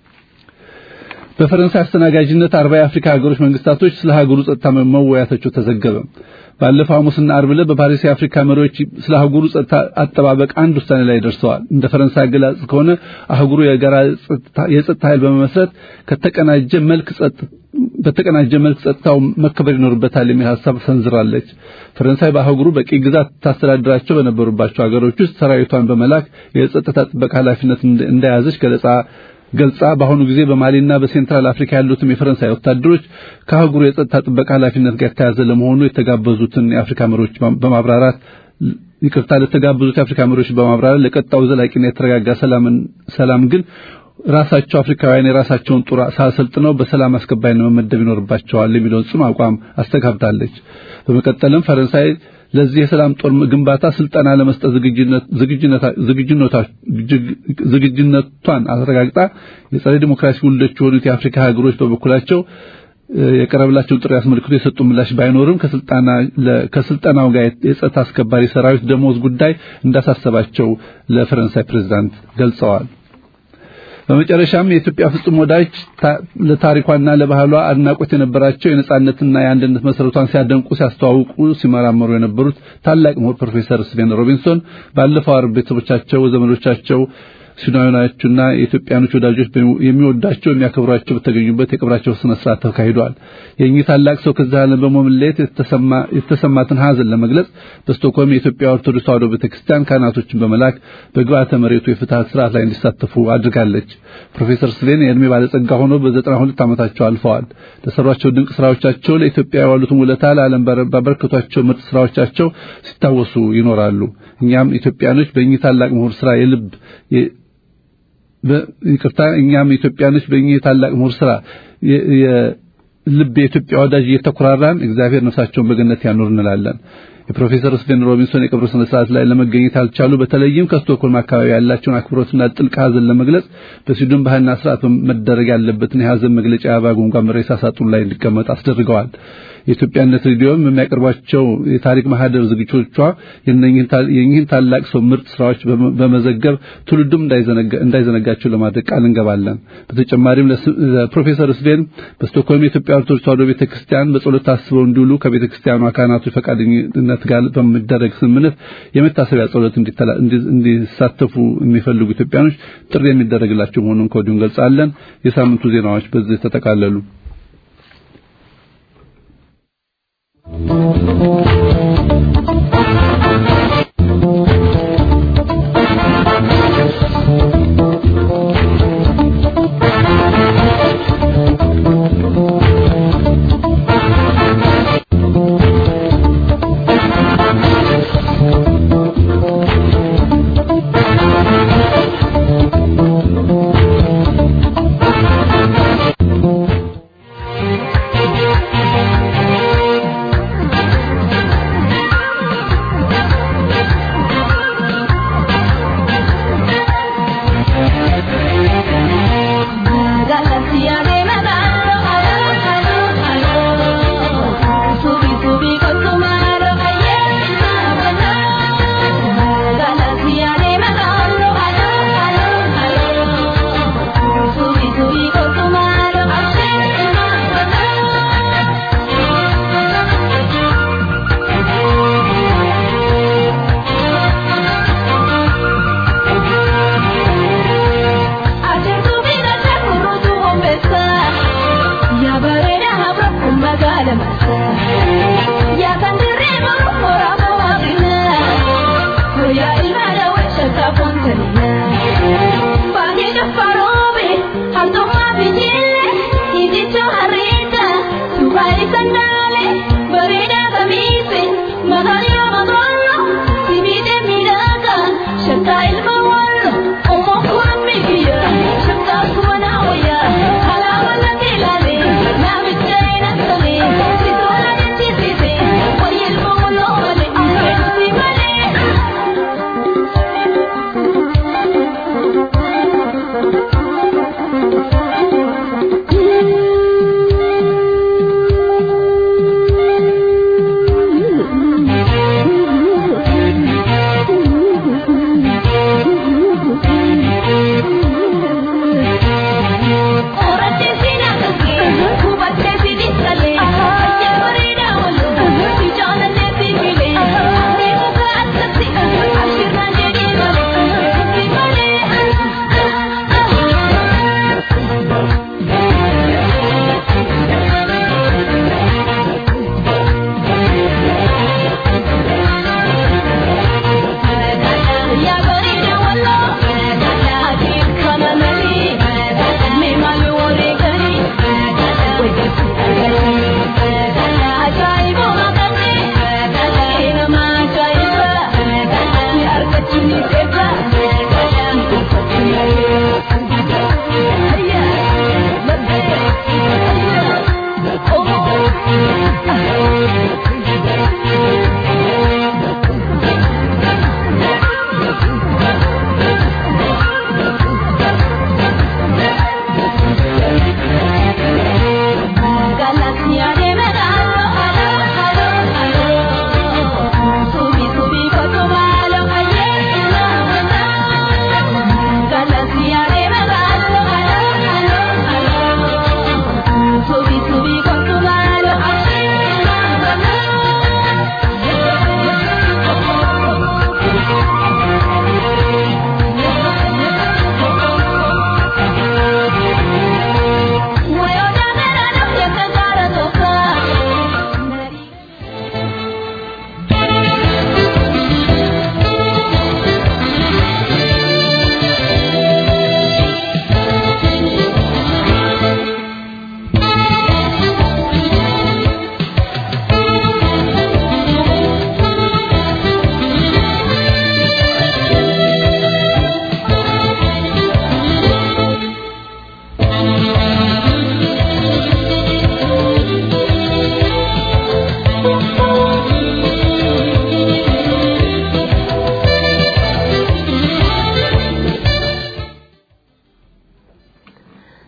በፈረንሳይ አስተናጋጅነት አርባ የአፍሪካ ሀገሮች መንግስታቶች ስለ ሀገሩ ጸጥታ መወያየታቸው ተዘገበ። ባለፈው ሐሙስና ዓርብ ዕለት በፓሪስ የአፍሪካ መሪዎች ስለ አህጉሩ ጸጥታ አጠባበቅ አንድ ውሳኔ ላይ ደርሰዋል። እንደ ፈረንሳይ አገላለጽ ከሆነ አህጉሩ የጋራ የጸጥታ ኃይል በመመስረት ከተቀናጀ መልክ በተቀናጀ መልክ ጸጥታው መከበር ይኖርበታል የሚል ሐሳብ ሰንዝራለች። ፈረንሳይ በአህጉሩ በቂ ግዛት ታስተዳድራቸው በነበሩባቸው ሀገሮች ውስጥ ሰራዊቷን በመላክ የጸጥታ ጥበቃ ኃላፊነት እንደያዘች ገለጻ ገልጻ በአሁኑ ጊዜ በማሊና በሴንትራል አፍሪካ ያሉትም የፈረንሳይ ወታደሮች ከአህጉሩ የጸጥታ ጥበቃ ኃላፊነት ጋር የተያዘ ለመሆኑ የተጋበዙትን የአፍሪካ መሪዎች በማብራራት ይቅርታ ለተጋበዙት የአፍሪካ መሪዎች በማብራራት ለቀጣው ዘላቂና የተረጋጋ ሰላም ግን ራሳቸው አፍሪካውያን የራሳቸውን ጦር ሳሰልጥነው በሰላም አስከባይነት መመደብ ይኖርባቸዋል የሚለውን ጽኑ አቋም አስተጋብታለች። በመቀጠልም ፈረንሳይ ለዚህ የሰላም ጦር ግንባታ ስልጠና ለመስጠት ዝግጁነቷን አረጋግጣ የጸረ ዲሞክራሲ ውልዶች የሆኑት የአፍሪካ ሀገሮች በበኩላቸው የቀረበላቸውን ጥሪ አስመልክቶ የሰጡ ምላሽ ባይኖርም ከስልጠናው ጋር የጸጥታ አስከባሪ ሰራዊት ደሞዝ ጉዳይ እንዳሳሰባቸው ለፈረንሳይ ፕሬዝዳንት ገልጸዋል። በመጨረሻም የኢትዮጵያ ፍጹም ወዳጅ ለታሪኳና ለባህሏ አድናቆት የነበራቸው የነጻነትና የአንድነት መሰረቷን ሲያደንቁ ሲያስተዋውቁ ሲመራመሩ የነበሩት ታላቅ ምሁር ፕሮፌሰር ስቬን ሮቢንሶን ባለፈው ዓርብ ቤተሰቦቻቸው ዘመዶቻቸው ሱዳናዊዎችና የኢትዮጵያኖች ወዳጆች የሚወዳቸው የሚያከብሯቸው በተገኙበት የቀብራቸው ስነ ስርዓት ተካሂዷል። የእኚህ ታላቅ ሰው ከዚህ ዓለም በመለየት የተሰማትን ሐዘን ለመግለጽ በስቶክሆልም የኢትዮጵያ ኦርቶዶክስ ተዋሕዶ ቤተክርስቲያን ካህናቶችን በመላክ በግብአተ መሬቱ የፍትሐት ስርዓት ላይ እንዲሳተፉ አድርጋለች። ፕሮፌሰር ስቬን የዕድሜ ባለጸጋ ሆነው በዘጠና ሁለት ዓመታቸው አልፈዋል። ለሰሯቸው ድንቅ ስራዎቻቸው ለኢትዮጵያ የዋሉትን ውለታ ለዓለም ባበረከቷቸው ምርጥ ስራዎቻቸው ሲታወሱ ይኖራሉ። እኛም ኢትዮጵያኖች በእኚህ ታላቅ ምሁር ስራ የልብ ይቅርታ እኛም ኢትዮጵያኖች በእኚህ ታላቅ ምሁር ስራ የልብ የኢትዮጵያ ወዳጅ እየተኮራራን እግዚአብሔር ነፍሳቸውን በገነት ያኑር እንላለን። የፕሮፌሰር ስቬን ሮቢንሶን የቀብር ስነ ስርዓት ላይ ለመገኘት ያልቻሉ በተለይም ከስቶክሆልም አካባቢ ያላቸውን አክብሮትና ጥልቅ ሐዘን ለመግለጽ በስዊድን ባህልና ስርዓት መደረግ ያለበትን የሐዘን መግለጫ የአበባ ጉንጓን ሬሳ ሳጥኑ ላይ እንዲቀመጥ አስደርገዋል። የኢትዮጵያነት ሬዲዮም የሚያቀርባቸው የታሪክ ማህደር ዝግጅቶቿ የእኚህን ታላቅ ሰው ምርጥ ስራዎች በመዘገብ ትውልዱም እንዳይዘነጋቸው ለማድረግ ቃል እንገባለን። በተጨማሪም ለፕሮፌሰር ስቬን በስቶክሆልም የኢትዮጵያ ኦርቶዶክስ ተዋሕዶ ቤተክርስቲያን በጸሎት ታስበው እንዲውሉ ከቤተክርስቲያኗ ካህናቶች ፈቃደኝነት ጋር በሚደረግ ስምምነት የመታሰቢያ ጸሎት እንዲሳተፉ የሚፈልጉ ኢትዮጵያኖች ጥሪ የሚደረግላቸው መሆኑን ከወዲሁ እንገልጻለን። የሳምንቱ ዜናዎች በዚህ ተጠቃለሉ።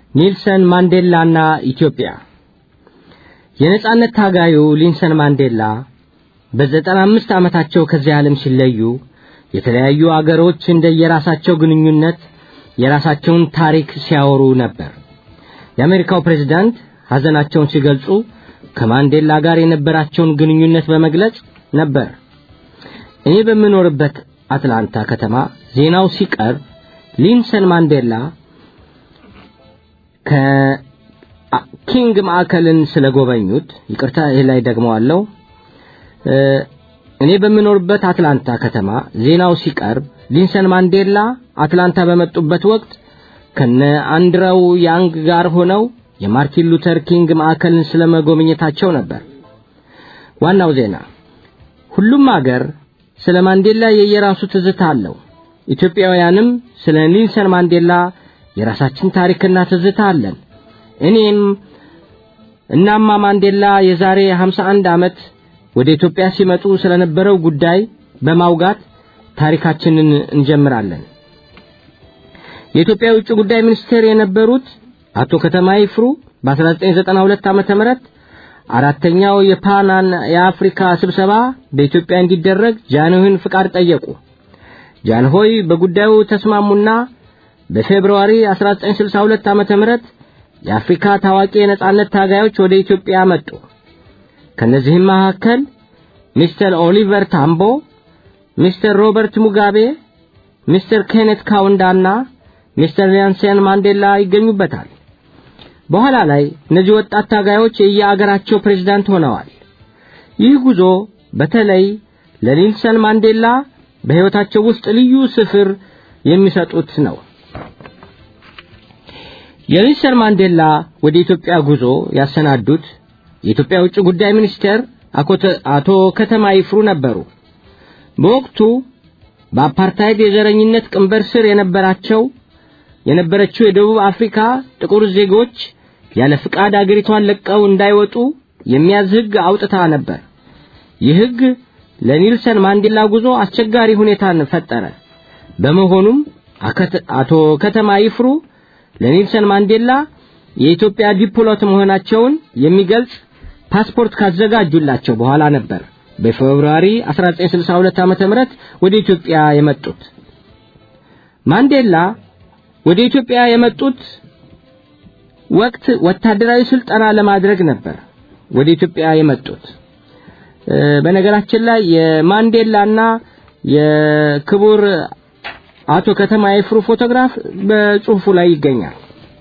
ኔልሰን ማንዴላና ኢትዮጵያ የነጻነት ታጋዩ ሊንሰን ማንዴላ በዘጠና አምስት ዓመታቸው ከዚህ ዓለም ሲለዩ የተለያዩ አገሮች እንደየራሳቸው ግንኙነት የራሳቸውን ታሪክ ሲያወሩ ነበር። የአሜሪካው ፕሬዝዳንት ሐዘናቸውን ሲገልጹ ከማንዴላ ጋር የነበራቸውን ግንኙነት በመግለጽ ነበር። እኔ በምኖርበት አትላንታ ከተማ ዜናው ሲቀርብ ሊንሰን ማንዴላ ከኪንግ ማዕከልን ስለጎበኙት ይቅርታ ይህ ላይ ደግመዋለሁ እኔ በምኖርበት አትላንታ ከተማ ዜናው ሲቀርብ ሊንሰን ማንዴላ አትላንታ በመጡበት ወቅት ከነ አንድረው ያንግ ጋር ሆነው የማርቲን ሉተር ኪንግ ማዕከልን ስለመጎብኘታቸው ነበር። ዋናው ዜና ሁሉም አገር ስለ ማንዴላ የየራሱ ትዝታ አለው። ኢትዮጵያውያንም ስለ ኒልሰን ማንዴላ የራሳችን ታሪክና ትዝታ አለን። እኔም እናማ ማንዴላ የዛሬ 51 ዓመት ወደ ኢትዮጵያ ሲመጡ ስለነበረው ጉዳይ በማውጋት ታሪካችንን እንጀምራለን። የኢትዮጵያ ውጭ ጉዳይ ሚኒስቴር የነበሩት አቶ ከተማ ይፍሩ በ1992 ዓመተ ምህረት አራተኛው የፓናን የአፍሪካ ስብሰባ በኢትዮጵያ እንዲደረግ ጃንሆይን ፍቃድ ጠየቁ። ጃንሆይ በጉዳዩ ተስማሙና በፌብሩዋሪ 1962 ዓመተ ምህረት የአፍሪካ ታዋቂ የነጻነት ታጋዮች ወደ ኢትዮጵያ መጡ። ከነዚህም መካከል ሚስተር ኦሊቨር ታምቦ፣ ሚስተር ሮበርት ሙጋቤ፣ ሚስተር ኬኔት ካውንዳና ሚስተር ኔልሰን ማንዴላ ይገኙበታል። በኋላ ላይ እነዚህ ወጣት ታጋዮች የየአገራቸው ፕሬዝዳንት ሆነዋል። ይህ ጉዞ በተለይ ለኔልሰን ማንዴላ በሕይወታቸው ውስጥ ልዩ ስፍር የሚሰጡት ነው። የኔልሰን ማንዴላ ወደ ኢትዮጵያ ጉዞ ያሰናዱት የኢትዮጵያ ውጭ ጉዳይ ሚኒስቴር አቶ ከተማ ይፍሩ ነበሩ። በወቅቱ በአፓርታይድ የዘረኝነት ቅንበር ስር የነበራቸው የነበረችው የደቡብ አፍሪካ ጥቁር ዜጎች ያለ ፍቃድ አገሪቷን ለቀው እንዳይወጡ የሚያዝ ሕግ አውጥታ ነበር። ይህ ሕግ ለኒልሰን ማንዴላ ጉዞ አስቸጋሪ ሁኔታን ፈጠረ። በመሆኑም አቶ ከተማ ይፍሩ ለኒልሰን ማንዴላ የኢትዮጵያ ዲፕሎማት መሆናቸውን የሚገልጽ ፓስፖርት ካዘጋጁላቸው በኋላ ነበር በፌብሩዋሪ 1962 ዓመተ ምህረት ወደ ኢትዮጵያ የመጡት። ማንዴላ ወደ ኢትዮጵያ የመጡት ወቅት ወታደራዊ ስልጠና ለማድረግ ነበር ወደ ኢትዮጵያ የመጡት። በነገራችን ላይ የማንዴላና የክቡር አቶ ከተማ ይፍሩ ፎቶግራፍ በጽሁፉ ላይ ይገኛል።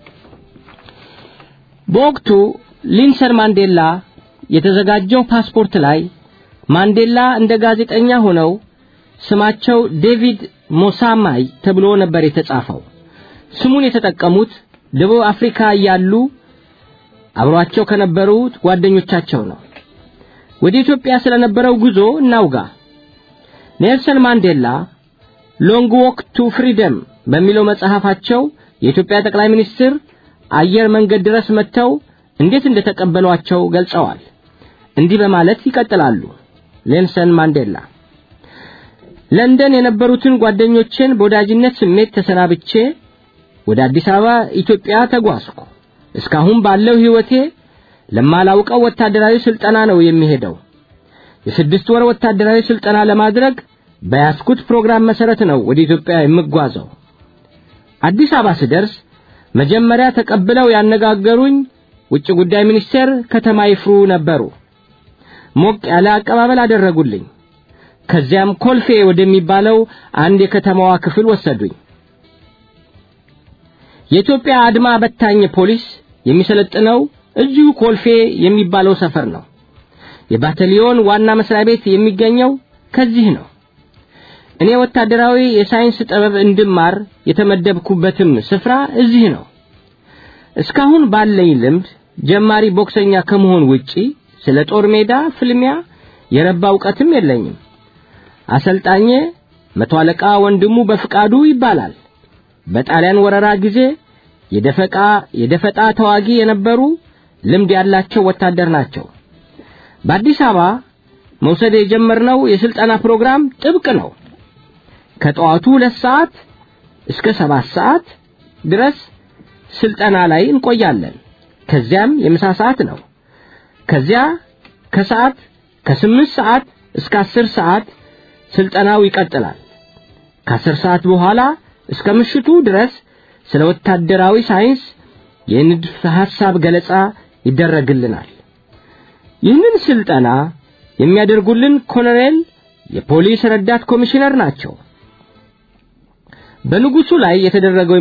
በወቅቱ ሊንሰን ማንዴላ የተዘጋጀው ፓስፖርት ላይ ማንዴላ እንደ ጋዜጠኛ ሆነው ስማቸው ዴቪድ ሞሳማይ ተብሎ ነበር የተጻፈው። ስሙን የተጠቀሙት ደቡብ አፍሪካ እያሉ አብሯቸው ከነበሩት ጓደኞቻቸው ነው። ወደ ኢትዮጵያ ስለነበረው ጉዞ እናውጋ። ኔልሰን ማንዴላ ሎንግ ዎክ ቱ ፍሪደም በሚለው መጽሐፋቸው የኢትዮጵያ ጠቅላይ ሚኒስትር አየር መንገድ ድረስ መጥተው እንዴት እንደተቀበሏቸው ገልጸዋል። እንዲህ በማለት ይቀጥላሉ። ኔልሰን ማንዴላ ለንደን የነበሩትን ጓደኞቼን በወዳጅነት ስሜት ተሰናብቼ ወደ አዲስ አበባ ኢትዮጵያ ተጓዝኩ። እስካሁን ባለው ሕይወቴ ለማላውቀው ወታደራዊ ስልጠና ነው የሚሄደው። የስድስት ወር ወታደራዊ ስልጠና ለማድረግ በያዝኩት ፕሮግራም መሰረት ነው ወደ ኢትዮጵያ የምጓዘው። አዲስ አበባ ስደርስ መጀመሪያ ተቀብለው ያነጋገሩኝ ውጭ ጉዳይ ሚኒስቴር ከተማ ይፍሩ ነበሩ። ሞቅ ያለ አቀባበል አደረጉልኝ። ከዚያም ኮልፌ ወደሚባለው አንድ የከተማዋ ክፍል ወሰዱኝ። የኢትዮጵያ አድማ በታኝ ፖሊስ የሚሰለጥነው እዚሁ ኮልፌ የሚባለው ሰፈር ነው። የባታሊዮን ዋና መስሪያ ቤት የሚገኘው ከዚህ ነው። እኔ ወታደራዊ የሳይንስ ጥበብ እንድማር የተመደብኩበትም ስፍራ እዚህ ነው። እስካሁን ባለኝ ልምድ ጀማሪ ቦክሰኛ ከመሆን ውጪ ስለ ጦር ሜዳ ፍልሚያ የረባ እውቀትም የለኝም። አሰልጣኜ መቶ አለቃ ወንድሙ በፍቃዱ ይባላል። በጣሊያን ወረራ ጊዜ የደፈቃ የደፈጣ ተዋጊ የነበሩ ልምድ ያላቸው ወታደር ናቸው። በአዲስ አበባ መውሰድ የጀመርነው የስልጠና ፕሮግራም ጥብቅ ነው። ከጠዋቱ ሁለት ሰዓት እስከ ሰባት ሰዓት ድረስ ስልጠና ላይ እንቆያለን። ከዚያም የምሳ ሰዓት ነው። ከዚያ ከሰዓት ከስምንት ሰዓት እስከ አስር ሰዓት ስልጠናው ይቀጥላል። ከአስር ሰዓት በኋላ እስከ ምሽቱ ድረስ ስለ ወታደራዊ ሳይንስ የንድፈ ሐሳብ ገለጻ ይደረግልናል። ይህንን ስልጠና የሚያደርጉልን ኮሎኔል የፖሊስ ረዳት ኮሚሽነር ናቸው። በንጉሱ ላይ የተደረገው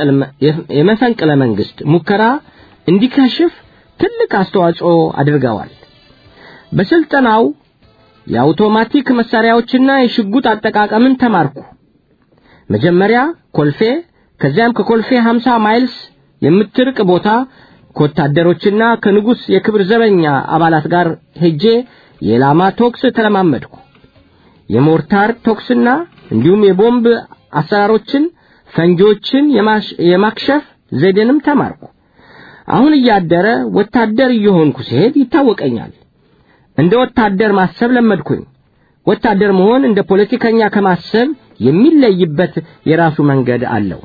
የመፈንቅለ መንግስት ሙከራ እንዲከሽፍ ትልቅ አስተዋጽኦ አድርገዋል። በስልጠናው የአውቶማቲክ መሳሪያዎችና የሽጉጥ አጠቃቀምን ተማርኩ። መጀመሪያ ኮልፌ፣ ከዚያም ከኮልፌ 50 ማይልስ የምትርቅ ቦታ ከወታደሮችና ከንጉስ የክብር ዘበኛ አባላት ጋር ሄጄ የኢላማ ቶክስ ተለማመድኩ። የሞርታር ቶክስና እንዲሁም የቦምብ አሰራሮችን፣ ፈንጂዎችን የማክሸፍ ዘዴንም ተማርኩ። አሁን እያደረ ወታደር እየሆንኩ ሲሄድ ይታወቀኛል። እንደ ወታደር ማሰብ ለመድኩኝ። ወታደር መሆን እንደ ፖለቲከኛ ከማሰብ የሚለይበት የራሱ መንገድ አለው።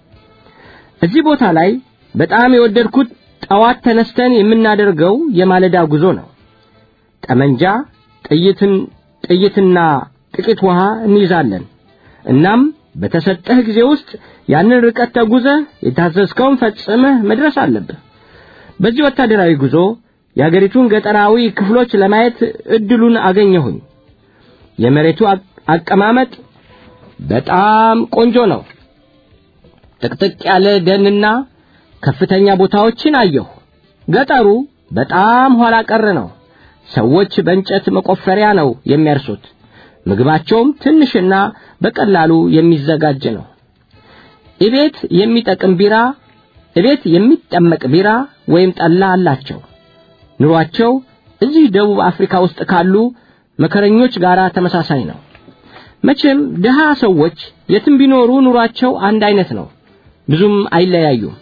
እዚህ ቦታ ላይ በጣም የወደድኩት ጠዋት ተነስተን የምናደርገው የማለዳ ጉዞ ነው። ጠመንጃ፣ ጥይትን ጥይትና ጥቂት ውሃ እንይዛለን። እናም በተሰጠህ ጊዜ ውስጥ ያንን ርቀት ተጉዘህ የታዘዝከውን ፈጽመህ መድረስ አለብህ። በዚህ ወታደራዊ ጉዞ የአገሪቱን ገጠራዊ ክፍሎች ለማየት እድሉን አገኘሁኝ። የመሬቱ አቀማመጥ በጣም ቆንጆ ነው። ጥቅጥቅ ያለ ደንና ከፍተኛ ቦታዎችን አየሁ። ገጠሩ በጣም ኋላ ቀር ነው። ሰዎች በእንጨት መቆፈሪያ ነው የሚያርሱት። ምግባቸውም ትንሽና በቀላሉ የሚዘጋጅ ነው። እቤት የሚጠቅም ቢራ እቤት የሚጠመቅ ቢራ ወይም ጠላ አላቸው። ኑሯቸው እዚህ ደቡብ አፍሪካ ውስጥ ካሉ መከረኞች ጋር ተመሳሳይ ነው። መቼም ድሃ ሰዎች የትም ቢኖሩ ኑሯቸው አንድ አይነት ነው፣ ብዙም አይለያዩም።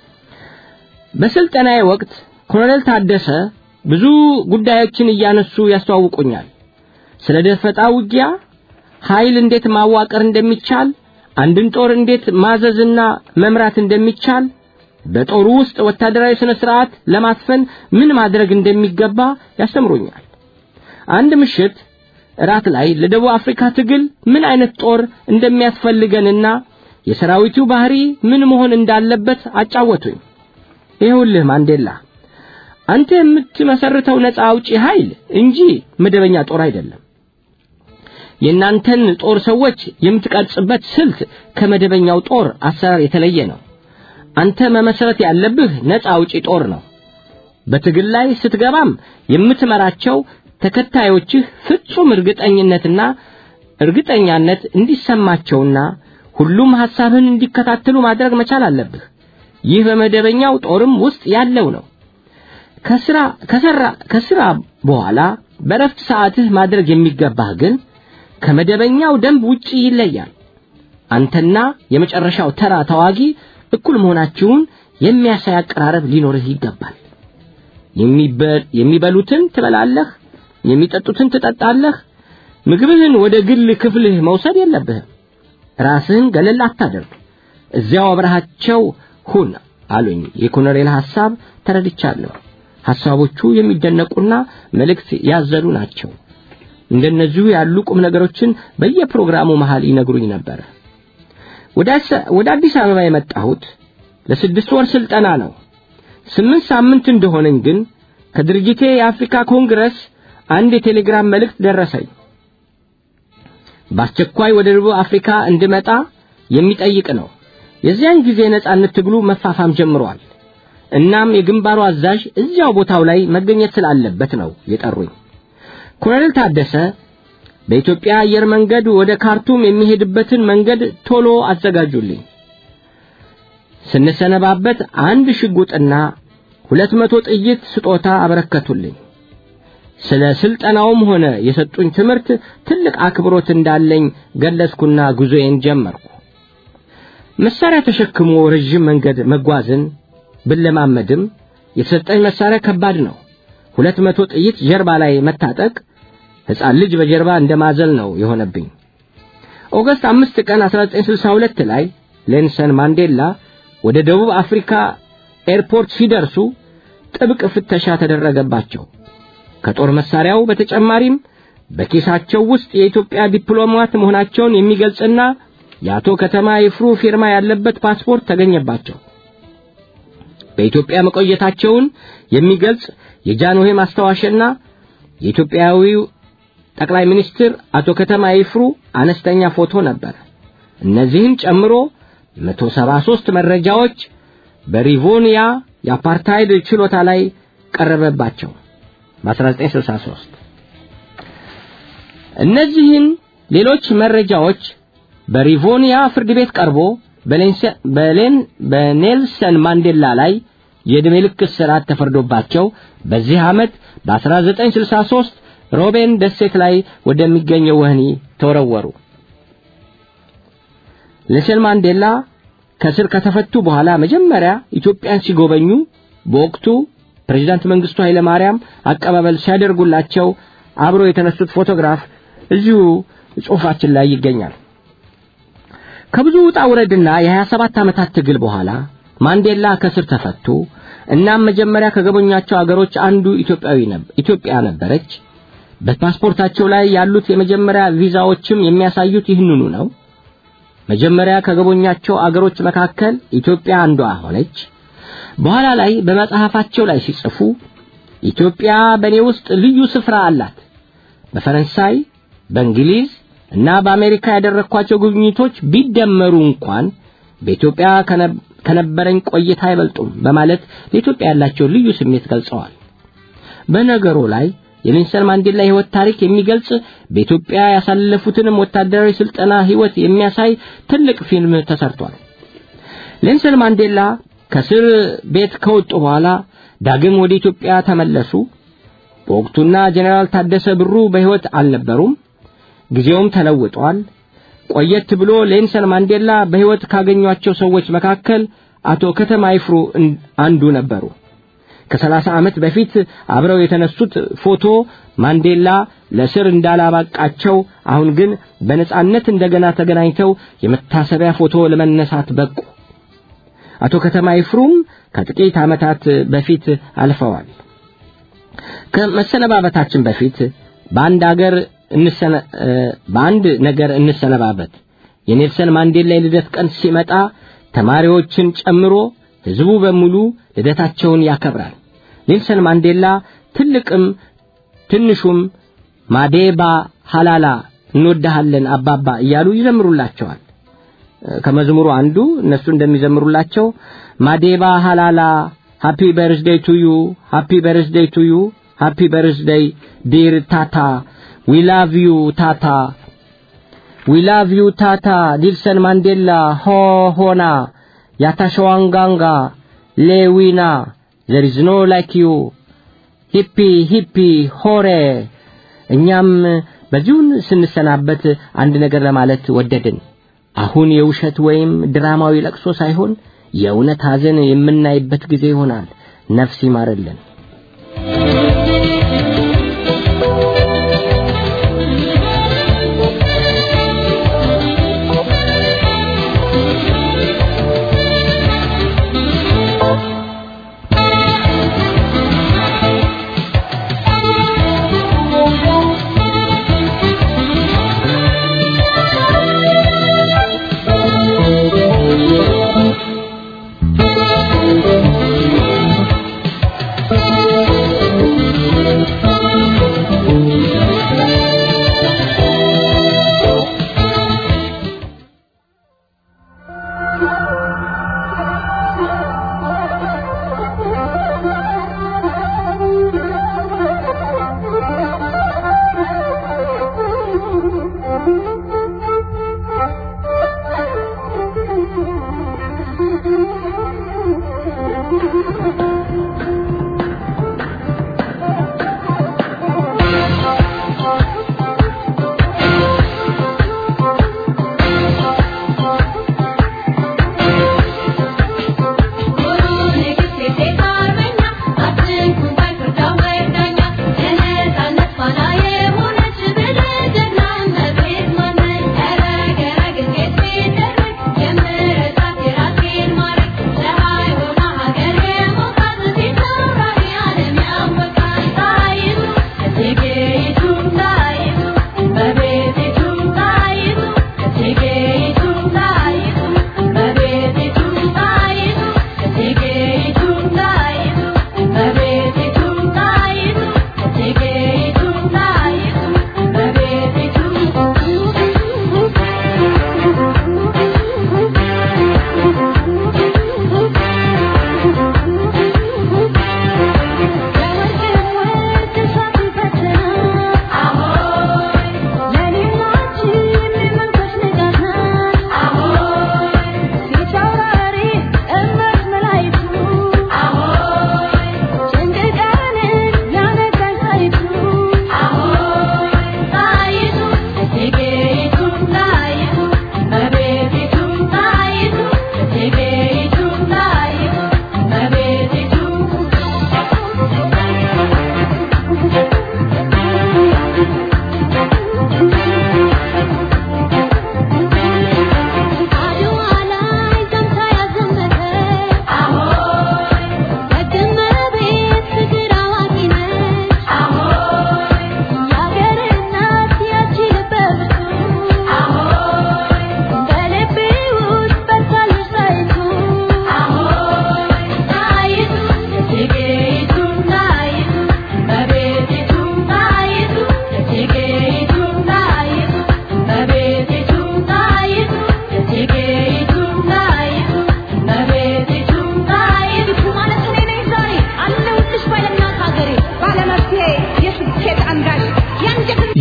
በስልጠናዬ ወቅት ኮሎኔል ታደሰ ብዙ ጉዳዮችን እያነሱ ያስተዋውቁኛል። ስለ ደፈጣ ውጊያ፣ ኃይል እንዴት ማዋቀር እንደሚቻል፣ አንድን ጦር እንዴት ማዘዝና መምራት እንደሚቻል፣ በጦሩ ውስጥ ወታደራዊ ስነ ስርዓት ለማስፈን ምን ማድረግ እንደሚገባ ያስተምሩኛል። አንድ ምሽት እራት ላይ ለደቡብ አፍሪካ ትግል ምን አይነት ጦር እንደሚያስፈልገንና የሰራዊቱ ባህሪ ምን መሆን እንዳለበት አጫወቱኝ። ይኸውልህ ማንዴላ፣ አንተ የምትመሰርተው ነፃ አውጪ ኃይል እንጂ መደበኛ ጦር አይደለም። የእናንተን ጦር ሰዎች የምትቀርጽበት ስልት ከመደበኛው ጦር አሰራር የተለየ ነው። አንተ መመሰረት ያለብህ ነፃ አውጪ ጦር ነው። በትግል ላይ ስትገባም የምትመራቸው ተከታዮችህ ፍጹም እርግጠኝነትና እርግጠኛነት እንዲሰማቸውና ሁሉም ሐሳብህን እንዲከታተሉ ማድረግ መቻል አለብህ። ይህ በመደበኛው ጦርም ውስጥ ያለው ነው። ከስራ ከሰራ ከስራ በኋላ በረፍት ሰዓትህ ማድረግ የሚገባህ ግን ከመደበኛው ደንብ ውጪ ይለያል። አንተና የመጨረሻው ተራ ተዋጊ እኩል መሆናችሁን የሚያሳይ አቀራረብ ሊኖርህ ይገባል። የሚበሉትን ትበላለህ፣ የሚጠጡትን ትጠጣለህ። ምግብህን ወደ ግል ክፍልህ መውሰድ የለብህም። ራስህን ገለል አታደርግ። እዚያው አብረሃቸው ሁን አሉኝ። የኮሎኔል ሐሳብ ተረድቻለሁ። ሐሳቦቹ የሚደነቁና መልእክት ያዘሉ ናቸው። እንደነዚሁ ያሉ ቁም ነገሮችን በየፕሮግራሙ መሃል ይነግሩኝ ነበር። ወደ አዲስ አበባ የመጣሁት ለስድስት ወር ስልጠና ነው። ስምንት ሳምንት እንደሆነኝ ግን ከድርጅቴ የአፍሪካ ኮንግረስ አንድ የቴሌግራም መልእክት ደረሰኝ። በአስቸኳይ ወደ ደቡብ አፍሪካ እንድመጣ የሚጠይቅ ነው። የዚያን ጊዜ ነጻነት ትግሉ መፋፋም ጀምሯል። እናም የግንባሩ አዛዥ እዚያው ቦታው ላይ መገኘት ስላለበት ነው የጠሩኝ። ኮሎኔል ታደሰ በኢትዮጵያ አየር መንገድ ወደ ካርቱም የሚሄድበትን መንገድ ቶሎ አዘጋጁልኝ። ስንሰነባበት አንድ ሽጉጥና ሁለት መቶ ጥይት ስጦታ አበረከቱልኝ። ስለ ስልጠናውም ሆነ የሰጡኝ ትምህርት ትልቅ አክብሮት እንዳለኝ ገለጽኩና ጉዞዬን ጀመርኩ። መሳሪያ ተሸክሞ ረዥም መንገድ መጓዝን ብለማመድም የተሰጠኝ መሳሪያ ከባድ ነው። ሁለት መቶ ጥይት ጀርባ ላይ መታጠቅ ሕፃን ልጅ በጀርባ እንደማዘል ነው የሆነብኝ። ኦገስት አምስት ቀን 1962 ላይ ሌንሰን ማንዴላ ወደ ደቡብ አፍሪካ ኤርፖርት ሲደርሱ ጥብቅ ፍተሻ ተደረገባቸው። ከጦር መሳሪያው በተጨማሪም በኪሳቸው ውስጥ የኢትዮጵያ ዲፕሎማት መሆናቸውን የሚገልጽና የአቶ ከተማ ይፍሩ ፊርማ ያለበት ፓስፖርት ተገኘባቸው። በኢትዮጵያ መቆየታቸውን የሚገልጽ የጃንሆይ ማስታወሻና የኢትዮጵያዊው ጠቅላይ ሚኒስትር አቶ ከተማ ይፍሩ አነስተኛ ፎቶ ነበር። እነዚህን ጨምሮ 173 መረጃዎች በሪቮኒያ የአፓርታይድ ችሎታ ላይ ቀረበባቸው በ1963 እነዚህን ሌሎች መረጃዎች በሪቮኒያ ፍርድ ቤት ቀርቦ በኔልሰን ማንዴላ ላይ የዕድሜ ልክ እስራት ተፈርዶባቸው በዚህ ዓመት በ1963 ሮቤን ደሴት ላይ ወደሚገኘው ወህኒ ተወረወሩ። ኔልሰን ማንዴላ ከስር ከተፈቱ በኋላ መጀመሪያ ኢትዮጵያን ሲጎበኙ በወቅቱ ፕሬዝዳንት መንግስቱ ኃይለ ማርያም አቀባበል ሲያደርጉላቸው አብሮ የተነሱት ፎቶግራፍ እዚሁ ጽሑፋችን ላይ ይገኛል። ከብዙ ውጣ ውረድና የ27 ዓመታት ትግል በኋላ ማንዴላ ከስር ተፈቱ። እናም መጀመሪያ ከጎበኟቸው አገሮች አንዱ ኢትዮጵያዊ ኢትዮጵያ ነበረች። በፓስፖርታቸው ላይ ያሉት የመጀመሪያ ቪዛዎችም የሚያሳዩት ይህንኑ ነው። መጀመሪያ ከጎበኟቸው አገሮች መካከል ኢትዮጵያ አንዷ ሆነች። በኋላ ላይ በመጽሐፋቸው ላይ ሲጽፉ ኢትዮጵያ በእኔ ውስጥ ልዩ ስፍራ አላት። በፈረንሳይ፣ በእንግሊዝ እና በአሜሪካ ያደረግኳቸው ጉብኝቶች ቢደመሩ እንኳን በኢትዮጵያ ከነበረኝ ቆይታ አይበልጡም በማለት ለኢትዮጵያ ያላቸው ልዩ ስሜት ገልጸዋል። በነገሩ ላይ የኔልሰን ማንዴላ ሕይወት ታሪክ የሚገልጽ በኢትዮጵያ ያሳለፉትንም ወታደራዊ ስልጠና ሕይወት የሚያሳይ ትልቅ ፊልም ተሰርቷል። ኔልሰን ማንዴላ ከስር ቤት ከወጡ በኋላ ዳግም ወደ ኢትዮጵያ ተመለሱ። በወቅቱና ጀነራል ታደሰ ብሩ በሕይወት አልነበሩም። ጊዜውም ተለውጧል። ቆየት ብሎ ኔልሰን ማንዴላ በሕይወት ካገኟቸው ሰዎች መካከል አቶ ከተማ ይፍሩ አንዱ ነበሩ። ከሰላሳ ዓመት በፊት አብረው የተነሱት ፎቶ ማንዴላ ለስር እንዳላባቃቸው አሁን ግን በነጻነት እንደገና ተገናኝተው የመታሰቢያ ፎቶ ለመነሳት በቁ። አቶ ከተማ ይፍሩም ከጥቂት ዓመታት በፊት አልፈዋል። ከመሰነባበታችን በፊት በአንድ አገር በአንድ ነገር እንሰነባበት። የኔልሰን ማንዴላ የልደት ቀን ሲመጣ ተማሪዎችን ጨምሮ ሕዝቡ በሙሉ ልደታቸውን ያከብራል። ኔልሰን ማንዴላ ትልቅም ትንሹም ማዴባ ሃላላ እንወድሃለን አባባ እያሉ ይዘምሩላቸዋል። ከመዝሙሩ አንዱ እነሱ እንደሚዘምሩላቸው ማዴባ ሃላላ ሃፒ በርዝዴይ ቱ ዩ ሃፒ በርዝዴይ ቱ ዩ ሃፒ በርዝዴይ ዲር ታታ ዊ ላቭ ዩ ታታ ዊ ላቭ ዩ ታታ ኔልሰን ማንዴላ ሆ ሆና ያታሸዋንጋንጋ ሌዊና ዘር ኢዝ ኖ ላይክ ዩ ሂፒ ሂፒ ሆሬ። እኛም በዚሁን ስንሰናበት አንድ ነገር ለማለት ወደድን። አሁን የውሸት ወይም ድራማዊ ለቅሶ ሳይሆን የእውነት ሐዘን የምናይበት ጊዜ ይሆናል። ነፍስ ይማርልን።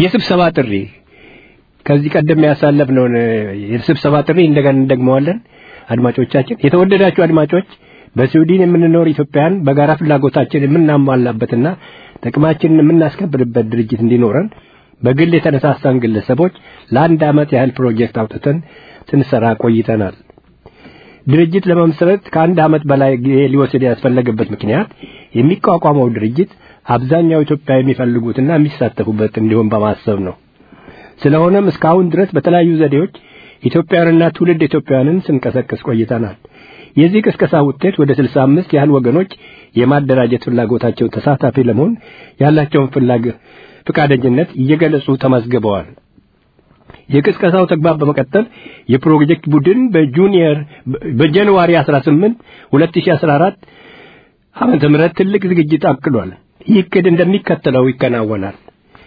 የስብሰባ ጥሪ ከዚህ ቀደም ያሳለፍነውን የስብሰባ ጥሪ እንደገና እንደግመዋለን። አድማጮቻችን፣ የተወደዳችሁ አድማጮች በስዊድን የምንኖር ኢትዮጵያን በጋራ ፍላጎታችን የምናሟላበትና ጥቅማችንን የምናስከብርበት ድርጅት እንዲኖረን በግል የተነሳሳን ግለሰቦች ለአንድ ዓመት ያህል ፕሮጀክት አውጥተን ስንሰራ ቆይተናል። ድርጅት ለመመስረት ከአንድ ዓመት በላይ ጊዜ ሊወስድ ያስፈለገበት ምክንያት የሚቋቋመው ድርጅት አብዛኛው ኢትዮጵያ የሚፈልጉትና የሚሳተፉበት እንዲሆን በማሰብ ነው። ስለሆነም እስካሁን ድረስ በተለያዩ ዘዴዎች ኢትዮጵያውያንና ትውልድ ኢትዮጵያውያንን ስንቀሰቅስ ቆይተናል። የዚህ ቅስቀሳ ውጤት ወደ 65 ያህል ወገኖች የማደራጀት ፍላጎታቸው ተሳታፊ ለመሆን ያላቸውን ፍላጎት ፍቃደኝነት እየገለጹ ተመዝግበዋል። የቅስቀሳው ተግባር በመቀጠል የፕሮጀክት ቡድን በጁኒየር በጃንዋሪ 18 2014 ዓመተ ምህረት ትልቅ ዝግጅት አቅዷል። ይህ እቅድ እንደሚከተለው ይከናወናል።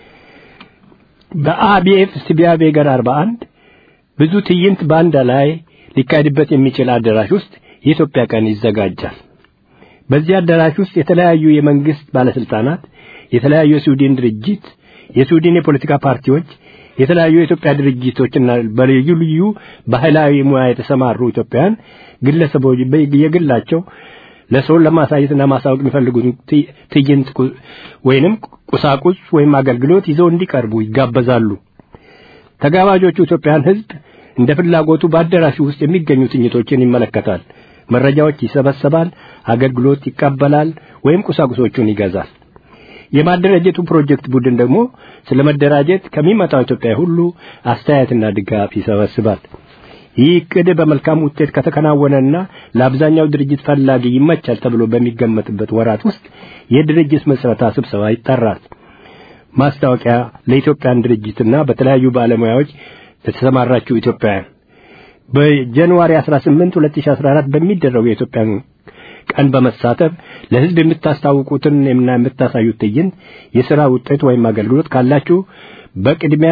በአቢኤፍ ስቢያ ቤገር 41 ብዙ ትዕይንት በአንድ ላይ ሊካሄድበት የሚችል አዳራሽ ውስጥ የኢትዮጵያ ቀን ይዘጋጃል። በዚህ አዳራሽ ውስጥ የተለያዩ የመንግስት ባለስልጣናት፣ የተለያዩ የስዊድን ድርጅት፣ የስዊድን የፖለቲካ ፓርቲዎች፣ የተለያዩ የኢትዮጵያ ድርጅቶችና በልዩ ልዩ ባህላዊ ሙያ የተሰማሩ ኢትዮጵያውያን ግለሰቦች የግላቸው ለሰው ለማሳየትና ማሳወቅ የሚፈልጉትን ትዕይንት ወይንም ቁሳቁስ ወይም አገልግሎት ይዘው እንዲቀርቡ ይጋበዛሉ። ተጋባዦቹ ኢትዮጵያን ሕዝብ እንደ ፍላጎቱ በአዳራሹ ውስጥ የሚገኙ ትዕይንቶችን ይመለከታል፣ መረጃዎች ይሰበሰባል፣ አገልግሎት ይቀበላል ወይም ቁሳቁሶቹን ይገዛል። የማደራጀቱ ፕሮጀክት ቡድን ደግሞ ስለ መደራጀት ከሚመጣው ኢትዮጵያ ሁሉ አስተያየትና ድጋፍ ይሰበስባል። ይህ እቅድ በመልካም ውጤት ከተከናወነና ለአብዛኛው ድርጅት ፈላጊ ይመቻል ተብሎ በሚገመትበት ወራት ውስጥ የድርጅት መስረታ ስብሰባ ይጠራል። ማስታወቂያ ለኢትዮጵያን ድርጅትና በተለያዩ ባለሙያዎች ለተሰማራችሁ ኢትዮጵያውያን በጃንዋሪ 18 2014 በሚደረገው የኢትዮጵያን ቀን በመሳተፍ ለሕዝብ የምታስታውቁትን እና የምታሳዩት ትዕይንት የሥራ ውጤት ወይም አገልግሎት ካላችሁ በቅድሚያ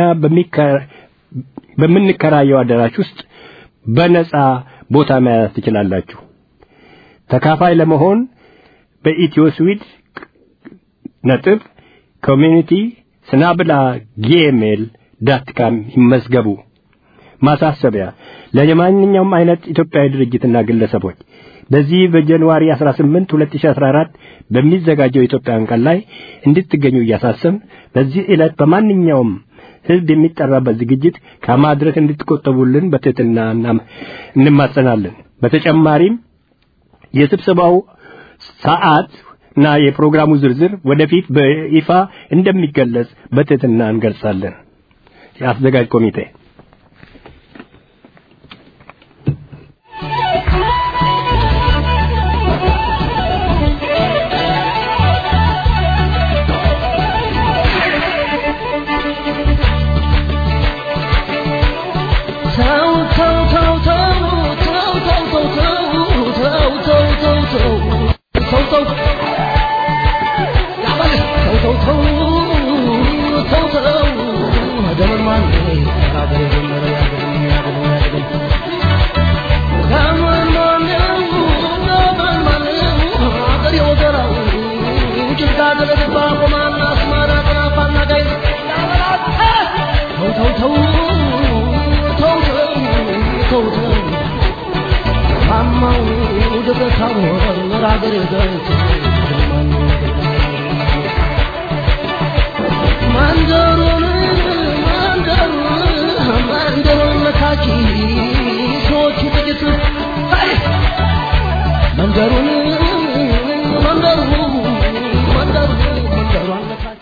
በምንከራየው አዳራሽ ውስጥ በነጻ ቦታ መያዝ ትችላላችሁ። ተካፋይ ለመሆን በኢትዮ ስዊድ ነጥብ ኮሚኒቲ ስናብላ ጂሜል ዳት ካም ይመዝገቡ። ማሳሰቢያ ለማንኛውም አይነት ኢትዮጵያዊ ድርጅትና ግለሰቦች በዚህ በጃንዋሪ 18 2014 በሚዘጋጀው የኢትዮጵያን ቀን ላይ እንድትገኙ እያሳሰብን በዚህ ዕለት በማንኛውም ሕዝብ የሚጠራበት ዝግጅት ከማድረግ እንድትቆጠቡልን በትህትና እንማጸናለን። በተጨማሪም የስብሰባው ሰዓት እና የፕሮግራሙ ዝርዝር ወደፊት በይፋ እንደሚገለጽ በትህትና እንገልጻለን። የአዘጋጅ ኮሚቴ መንገሩን መንገሩ መንገሩ መንገሩ አለካች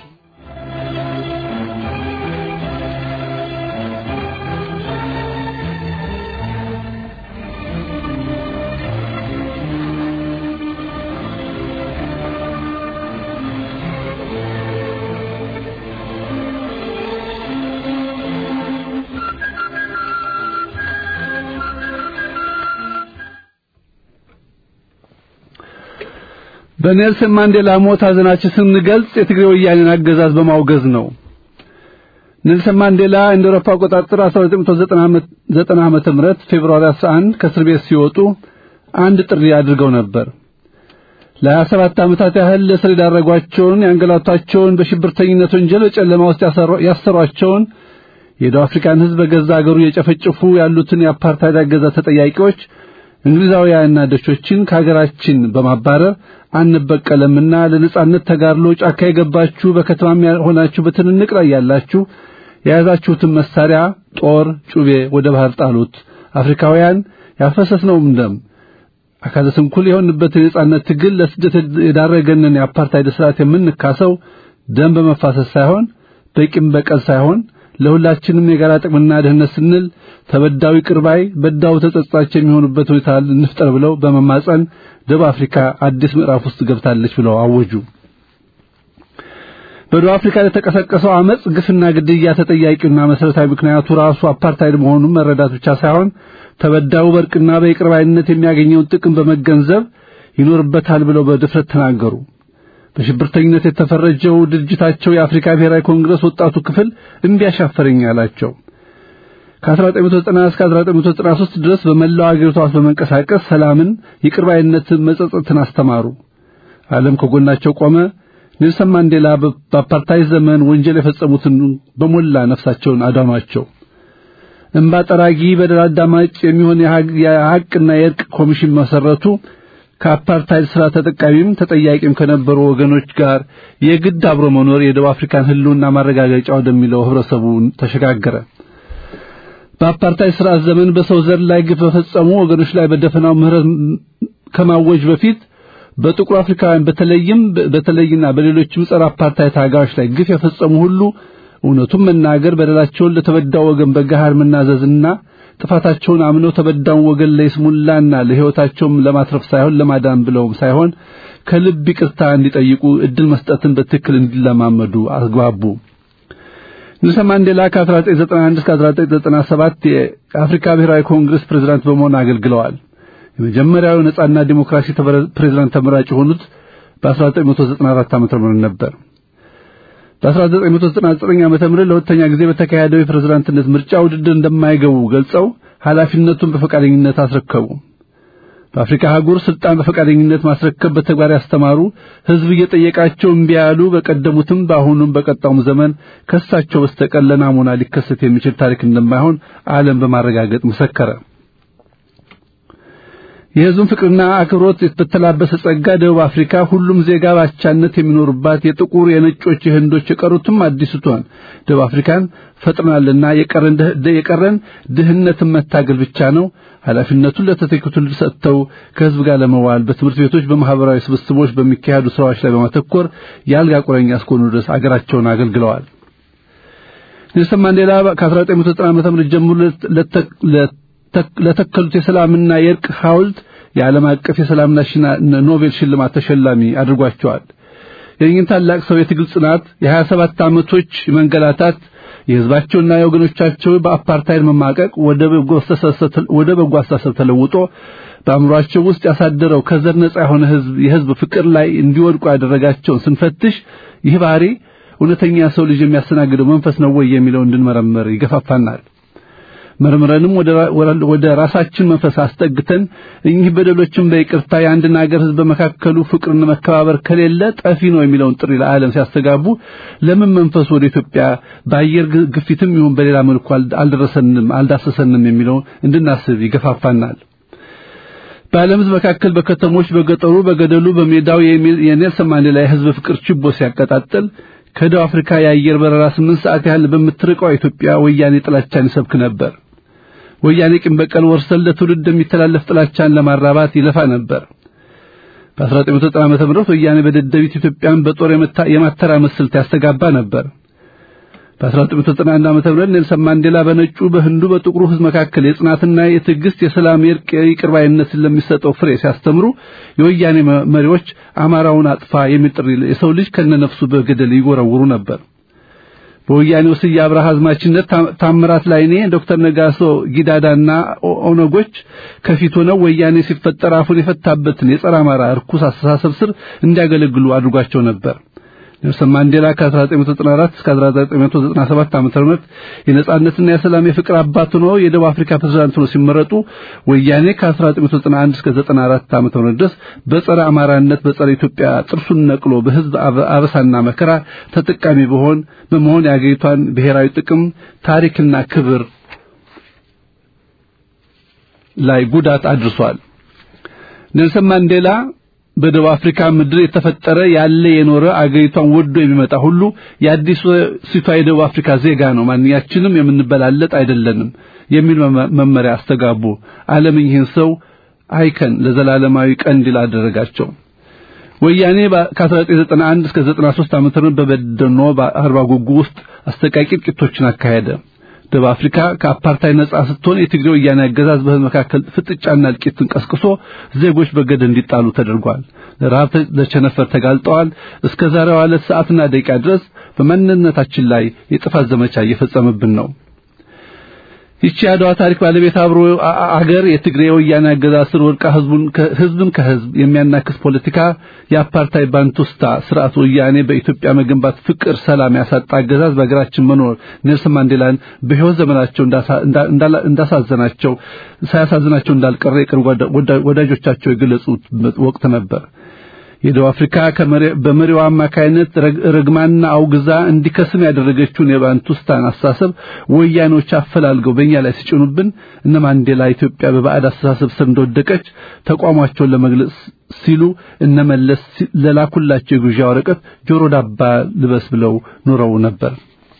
በኔልሰን ማንዴላ ሞት ሐዘናችን ስንገልጽ የትግራይ ወያኔን አገዛዝ በማውገዝ ነው። ኔልሰን ማንዴላ እንደ አውሮፓ አቆጣጠር 1990 ዓመተ ምህረት ፌብሩዋሪ 11 ከእስር ቤት ሲወጡ አንድ ጥሪ አድርገው ነበር። ለሀያ ሰባት ዓመታት ያህል ለእስር የዳረጓቸውን ያንገላቷቸውን በሽብርተኝነት ወንጀል በጨለማ ውስጥ ያሰሯቸውን የደቡብ አፍሪካን ሕዝብ በገዛ አገሩ የጨፈጨፉ ያሉትን የአፓርታይድ አገዛዝ ተጠያቂዎች እንግሊዛውያንና ደቾችን ከሀገራችን በማባረር አንበቀለምና ለነጻነት ተጋድሎ ጫካ የገባችሁ በከተማም ሆናችሁ በትንንቅ ላይ ያላችሁ የያዛችሁትን መሳሪያ ጦር፣ ጩቤ ወደ ባህር ጣሉት። አፍሪካውያን ያፈሰስነውም ደም አካለ ስንኩል የሆንበትን የነጻነት ትግል ለስደት የዳረገንን የአፓርታይድ ስርዓት የምንካሰው ደም በመፋሰስ ሳይሆን በቂም በቀል ሳይሆን ለሁላችንም የጋራ ጥቅምና ደህንነት ስንል ተበዳዊ ቅርባይ በዳው ተጸጻች የሚሆኑበት ሁኔታ እንፍጠር ብለው በመማጸን ደቡብ አፍሪካ አዲስ ምዕራፍ ውስጥ ገብታለች ብለው አወጁ። በደቡብ አፍሪካ ለተቀሰቀሰው አመጽ፣ ግፍና ግድያ ተጠያቂውና መሰረታዊ ምክንያቱ ራሱ አፓርታይድ መሆኑን መረዳት ብቻ ሳይሆን ተበዳዩ በእርቅና በይቅርባይነት የሚያገኘውን ጥቅም በመገንዘብ ይኖርበታል ብለው በድፍረት ተናገሩ። በሽብርተኝነት የተፈረጀው ድርጅታቸው የአፍሪካ ብሔራዊ ኮንግረስ ወጣቱ ክፍል እምቢ አሻፈረኝ አላቸው። ከ1990 እስከ 1993 ድረስ በመላው አገሪቷ ውስጥ በመንቀሳቀስ ሰላምን፣ ይቅርባይነትን፣ መጸጸትን አስተማሩ። ዓለም ከጎናቸው ቆመ። ኔልሰን ማንዴላ በአፓርታይድ ዘመን ወንጀል የፈጸሙትን በሞላ ነፍሳቸውን አዳኗቸው። እንባ ጠራጊ በደል አዳማጭ የሚሆን የሐቅና የእርቅ ኮሚሽን መሰረቱ። ከአፓርታይድ ስራ ተጠቃሚም ተጠያቂም ከነበሩ ወገኖች ጋር የግድ አብሮ መኖር የደቡብ አፍሪካን ሕልውና ማረጋገጫ ወደሚለው ህብረተሰቡ ተሸጋገረ። በአፓርታይድ ስርዓት ዘመን በሰው ዘር ላይ ግፍ በፈጸሙ ወገኖች ላይ በደፈናው ምህረት ከማወጅ በፊት በጥቁር አፍሪካውያን በተለይም በተለይና በሌሎችም ጸረ አፓርታይድ ታጋዮች ላይ ግፍ የፈጸሙ ሁሉ እውነቱን መናገር በደላቸውን ለተበዳው ወገን በገሃድ መናዘዝና ጥፋታቸውን አምነው ተበዳውን ወገን ለይስሙላና ለሕይወታቸውም ለማትረፍ ሳይሆን ለማዳን ብለውም ሳይሆን ከልብ ይቅርታ እንዲጠይቁ እድል መስጠትን በትክክል እንዲለማመዱ አግባቡ። ኔልሰን ማንዴላ ከ1991 እስከ 1997 የአፍሪካ ብሔራዊ ኮንግረስ ፕሬዝዳንት በመሆን አገልግለዋል። የመጀመሪያው ነጻና ዲሞክራሲ ፕሬዝዳንት ተመራጭ የሆኑት በ1994 ዓ.ም ነበር። በ1999 ዓመተ ምህረት ለሁለተኛ ጊዜ በተካሄደው የፕሬዝዳንትነት ምርጫ ውድድር እንደማይገቡ ገልጸው ኃላፊነቱን በፈቃደኝነት አስረከቡ። በአፍሪካ አህጉር ስልጣን በፈቃደኝነት ማስረከብ በተግባር ያስተማሩ፣ ህዝብ እየጠየቃቸው እምቢ ያሉ፣ በቀደሙትም በአሁኑም በቀጣውም ዘመን ከሳቸው በስተቀር ለናሙና ሊከሰት የሚችል ታሪክ እንደማይሆን ዓለም በማረጋገጥ መሰከረ። የህዝቡን ፍቅርና አክብሮት በተላበሰ ጸጋ ደቡብ አፍሪካ ሁሉም ዜጋ ባቻነት የሚኖርባት የጥቁር፣ የነጮች፣ የህንዶች የቀሩትም አዲስቷን ደቡብ አፍሪካን ፈጥናልና የቀረን የቀረን ድህነትን መታገል ብቻ ነው። ኃላፊነቱን ለተተኪው ትውልድ ሰጥተው ከህዝብ ጋር ለመዋል በትምህርት ቤቶች፣ በማህበራዊ ስብስቦች በሚካሄዱ ስራዎች ላይ በማተኮር የአልጋ ቁረኛ እስከሆኑ ድረስ አገራቸውን አገልግለዋል። ኔልሰን ማንዴላ ከ1990 ዓመተ ምህረት ጀምሮ ለተከሉት የሰላምና የእርቅ ሐውልት የዓለም አቀፍ የሰላምና ኖቤል ሽልማት ተሸላሚ አድርጓቸዋል። የእኚህን ታላቅ ሰው የትግል ጽናት፣ የ27 ዓመቶች መንገላታት፣ የህዝባቸውና የወገኖቻቸው በአፓርታይድ መማቀቅ ወደ በጎ አስተሳሰብ ተለውጦ በአእምሯቸው ውስጥ ያሳደረው ከዘር ነጻ የሆነ ህዝብ የህዝብ ፍቅር ላይ እንዲወድቁ ያደረጋቸውን ስንፈትሽ ይህ ባህሪ እውነተኛ ሰው ልጅ የሚያስተናግደው መንፈስ ነው ወይ የሚለው እንድንመረምር ይገፋፋናል። መርምረንም ወደ ራሳችን መንፈስ አስጠግተን እኚህ በደሎችን በይቅርታ የአንድን ሀገር ህዝብ በመካከሉ ፍቅርና መከባበር ከሌለ ጠፊ ነው የሚለውን ጥሪ ለዓለም ሲያስተጋቡ ለምን መንፈሱ ወደ ኢትዮጵያ በአየር ግፊትም ይሁን በሌላ መልኩ አልደረሰንም አልዳሰሰንም የሚለው እንድናስብ ይገፋፋናል። በዓለም ህዝብ መካከል በከተሞች፣ በገጠሩ፣ በገደሉ፣ በሜዳው የኔልሰን ማንዴላ የህዝብ ፍቅር ችቦ ሲያቀጣጥል ከደቡብ አፍሪካ የአየር በረራ ስምንት ሰዓት ያህል በምትርቀው ኢትዮጵያ ወያኔ ጥላቻን ይሰብክ ነበር። ወያኔ ቂም በቀል ወርሰል ለትውልድ የሚተላለፍ ጥላቻን ለማራባት ይለፋ ነበር። በ1990 ዓመተ ምህረት ወያኔ በደደቢት ኢትዮጵያን በጦር የማተራመስ ስልት ያስተጋባ ነበር። በ1991 ዓመተ ምህረት ኔልሰን ማንዴላ በነጩ በህንዱ በጥቁሩ ህዝብ መካከል የጽናትና የትዕግስት የሰላም የእርቅ የይቅርባይነትን ለሚሰጠው ፍሬ ሲያስተምሩ የወያኔ መሪዎች አማራውን አጥፋ የሚል ጥሪ የሰው ልጅ ከነነፍሱ በገደል ይጎረውሩ ነበር። በወያኔው ስዬ አብርሃ አዝማችነት ታምራት ላይኔ፣ ዶክተር ነጋሶ ጊዳዳና ኦነጎች ከፊት ሆነው ወያኔ ሲፈጠር አፉን የፈታበትን የጸረ አማራ እርኩስ አስተሳሰብ ስር እንዲያገለግሉ አድርጓቸው ነበር። ኔልሰን ማንዴላ ከ1994 እስከ 1997 ዓመተ ምህረት የነጻነትና የሰላም የፍቅር አባት ሆነው የደቡብ አፍሪካ ፕሬዝዳንት ሆነው ሲመረጡ ወያኔ ከ1991 እስከ 94 ዓመተ ምህረት ድረስ በጸረ አማራነት በጸረ ኢትዮጵያ ጥርሱን ነቅሎ በህዝብ አበሳና መከራ ተጠቃሚ በሆን በመሆን የአገሪቷን ብሔራዊ ጥቅም ታሪክና ክብር ላይ ጉዳት አድርሷል። ኔልሰን ማንዴላ በደቡብ አፍሪካ ምድር የተፈጠረ ያለ የኖረ አገሪቷን ወዶ የሚመጣ ሁሉ የአዲስ ሲቷ የደቡብ አፍሪካ ዜጋ ነው፣ ማንኛችንም የምንበላለጥ አይደለንም የሚል መመሪያ አስተጋቡ። ዓለም ይህን ሰው አይከን ለዘላለማዊ ቀንዲል አደረጋቸው። ወያኔ ከ1991 እስከ 93 ዓመተ ምህረት በበደኖ በአርባ ጉጉ ውስጥ አስተቃቂ ጥቂቶችን አካሄደ። ደቡብ አፍሪካ ከአፓርታይድ ነጻ ስትሆን የትግሬ ወያኔ አገዛዝ በህዝብ መካከል ፍጥጫና እልቂትን ቀስቅሶ ዜጎች በገደል እንዲጣሉ ተደርጓል። ለረሃብ ለቸነፈር ተጋልጠዋል። እስከ ዛሬዋ ዕለት ሰዓትና ደቂቃ ድረስ በማንነታችን ላይ የጥፋት ዘመቻ እየፈጸመብን ነው። ይቺ የአድዋ ታሪክ ባለቤት አብሮ አገር የትግሬ ወያኔ አገዛዝ ስር ወድቃ ህዝቡን ህዝብን ከህዝብ የሚያናክስ ፖለቲካ የአፓርታይድ ባንቱስታ ስርዓት ወያኔ በኢትዮጵያ መገንባት ፍቅር፣ ሰላም ያሳጣ አገዛዝ በሀገራችን መኖር ኔልሰን ማንዴላን በህይወት ዘመናቸው እንዳሳዘናቸው ሳያሳዝናቸው እንዳልቀረ የቅርብ ወዳጆቻቸው የገለጹት ወቅት ነበር። የደቡብ አፍሪካ በመሪዋ አማካይነት ረግማና አውግዛ እንዲከስም ያደረገችውን የባንቱስታን አስተሳሰብ ወያኖች አፈላልገው በእኛ ላይ ሲጭኑብን እነ ማንዴላ ኢትዮጵያ በባዕድ አስተሳሰብ ስር እንደወደቀች ተቋማቸውን ለመግለጽ ሲሉ እነ መለስ ለላኩላቸው የግብዣ ወረቀት ጆሮ ዳባ ልበስ ብለው ኖረው ነበር።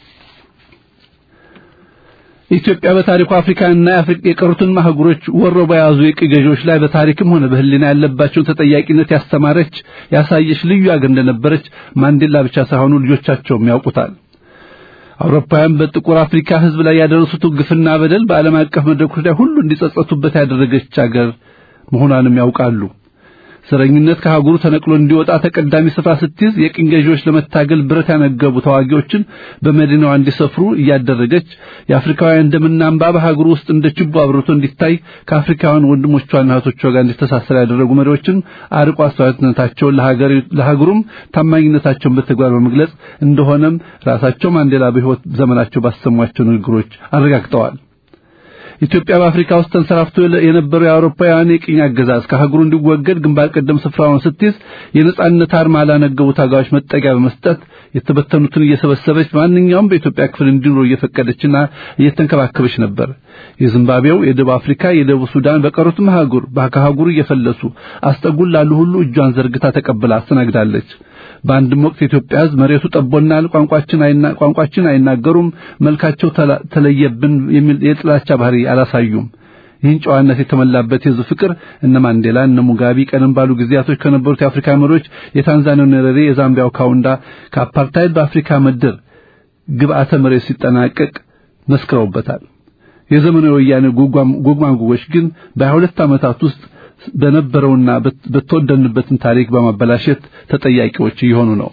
ኢትዮጵያ በታሪኩ አፍሪካንና የቀሩትን ማህጉሮች ወሮ በያዙ የቅኝ ገዢዎች ላይ በታሪክም ሆነ በሕሊና ያለባቸውን ተጠያቂነት ያስተማረች ያሳየች ልዩ አገር እንደነበረች ማንዴላ ብቻ ሳይሆኑ ልጆቻቸውም ያውቁታል። አውሮፓውያን በጥቁር አፍሪካ ሕዝብ ላይ ያደረሱትን ግፍና በደል በዓለም አቀፍ መድረኮች ላይ ሁሉ እንዲጸጸቱበት ያደረገች አገር መሆኗንም ያውቃሉ። ዘረኝነት ከሀገሩ ተነቅሎ እንዲወጣ ተቀዳሚ ስፍራ ስትይዝ የቅኝ ገዢዎች ለመታገል ብረት ያነገቡ ተዋጊዎችን በመዲናዋ እንዲሰፍሩ እያደረገች የአፍሪካውያን ደምና እንባ በሀገሩ ውስጥ እንደ ችቦ አብርቶ እንዲታይ ከአፍሪካውያን ወንድሞቿና እህቶቿ ጋር እንዲተሳሰር ያደረጉ መሪዎችን አርቆ አስተዋይነታቸውን ለሀገሩም ታማኝነታቸውን በተግባር በመግለጽ እንደሆነም ራሳቸው ማንዴላ በሕይወት ዘመናቸው ባሰሟቸው ንግግሮች አረጋግጠዋል። ኢትዮጵያ በአፍሪካ ውስጥ ተንሰራፍቶ የነበረው የአውሮፓውያን የቅኝ አገዛዝ ከሀገሩ እንዲወገድ ግንባር ቀደም ስፍራውን ስትይዝ የነጻነት አርማ ላነገቡ ታጋዮች መጠጊያ በመስጠት የተበተኑትን እየሰበሰበች ማንኛውም በኢትዮጵያ ክፍል እንዲኖሩ እየፈቀደችና እየተንከባከበች ነበር። የዚምባብዌው፣ የደቡብ አፍሪካ፣ የደቡብ ሱዳን በቀሩትም ሀገር ከሀገሩ እየፈለሱ አስጠጉን ላሉ ሁሉ እጇን ዘርግታ ተቀብላ አስተናግዳለች። በአንድም ወቅት የኢትዮጵያ ሕዝብ መሬቱ ጠቦናል፣ ቋንቋችን አይና ቋንቋችን አይናገሩም፣ መልካቸው ተለየብን የሚል የጥላቻ ባህሪ አላሳዩም። ይህን ጨዋነት የተመላበት የሕዝብ ፍቅር እነ ማንዴላ እነ ሙጋቢ ቀደም ባሉ ጊዜያቶች ከነበሩት የአፍሪካ መሪዎች የታንዛኒያው ኔሬሬ፣ የዛምቢያው ካውንዳ ከአፓርታይድ በአፍሪካ ምድር ግብአተ መሬት ሲጠናቀቅ መስክረውበታል። የዘመኑ የወያኔ ጉግማንጉጎች ግን በሀያ ሁለት ዓመታት ውስጥ በነበረውና በተወደንበትን ታሪክ በማበላሸት ተጠያቂዎች እየሆኑ ነው።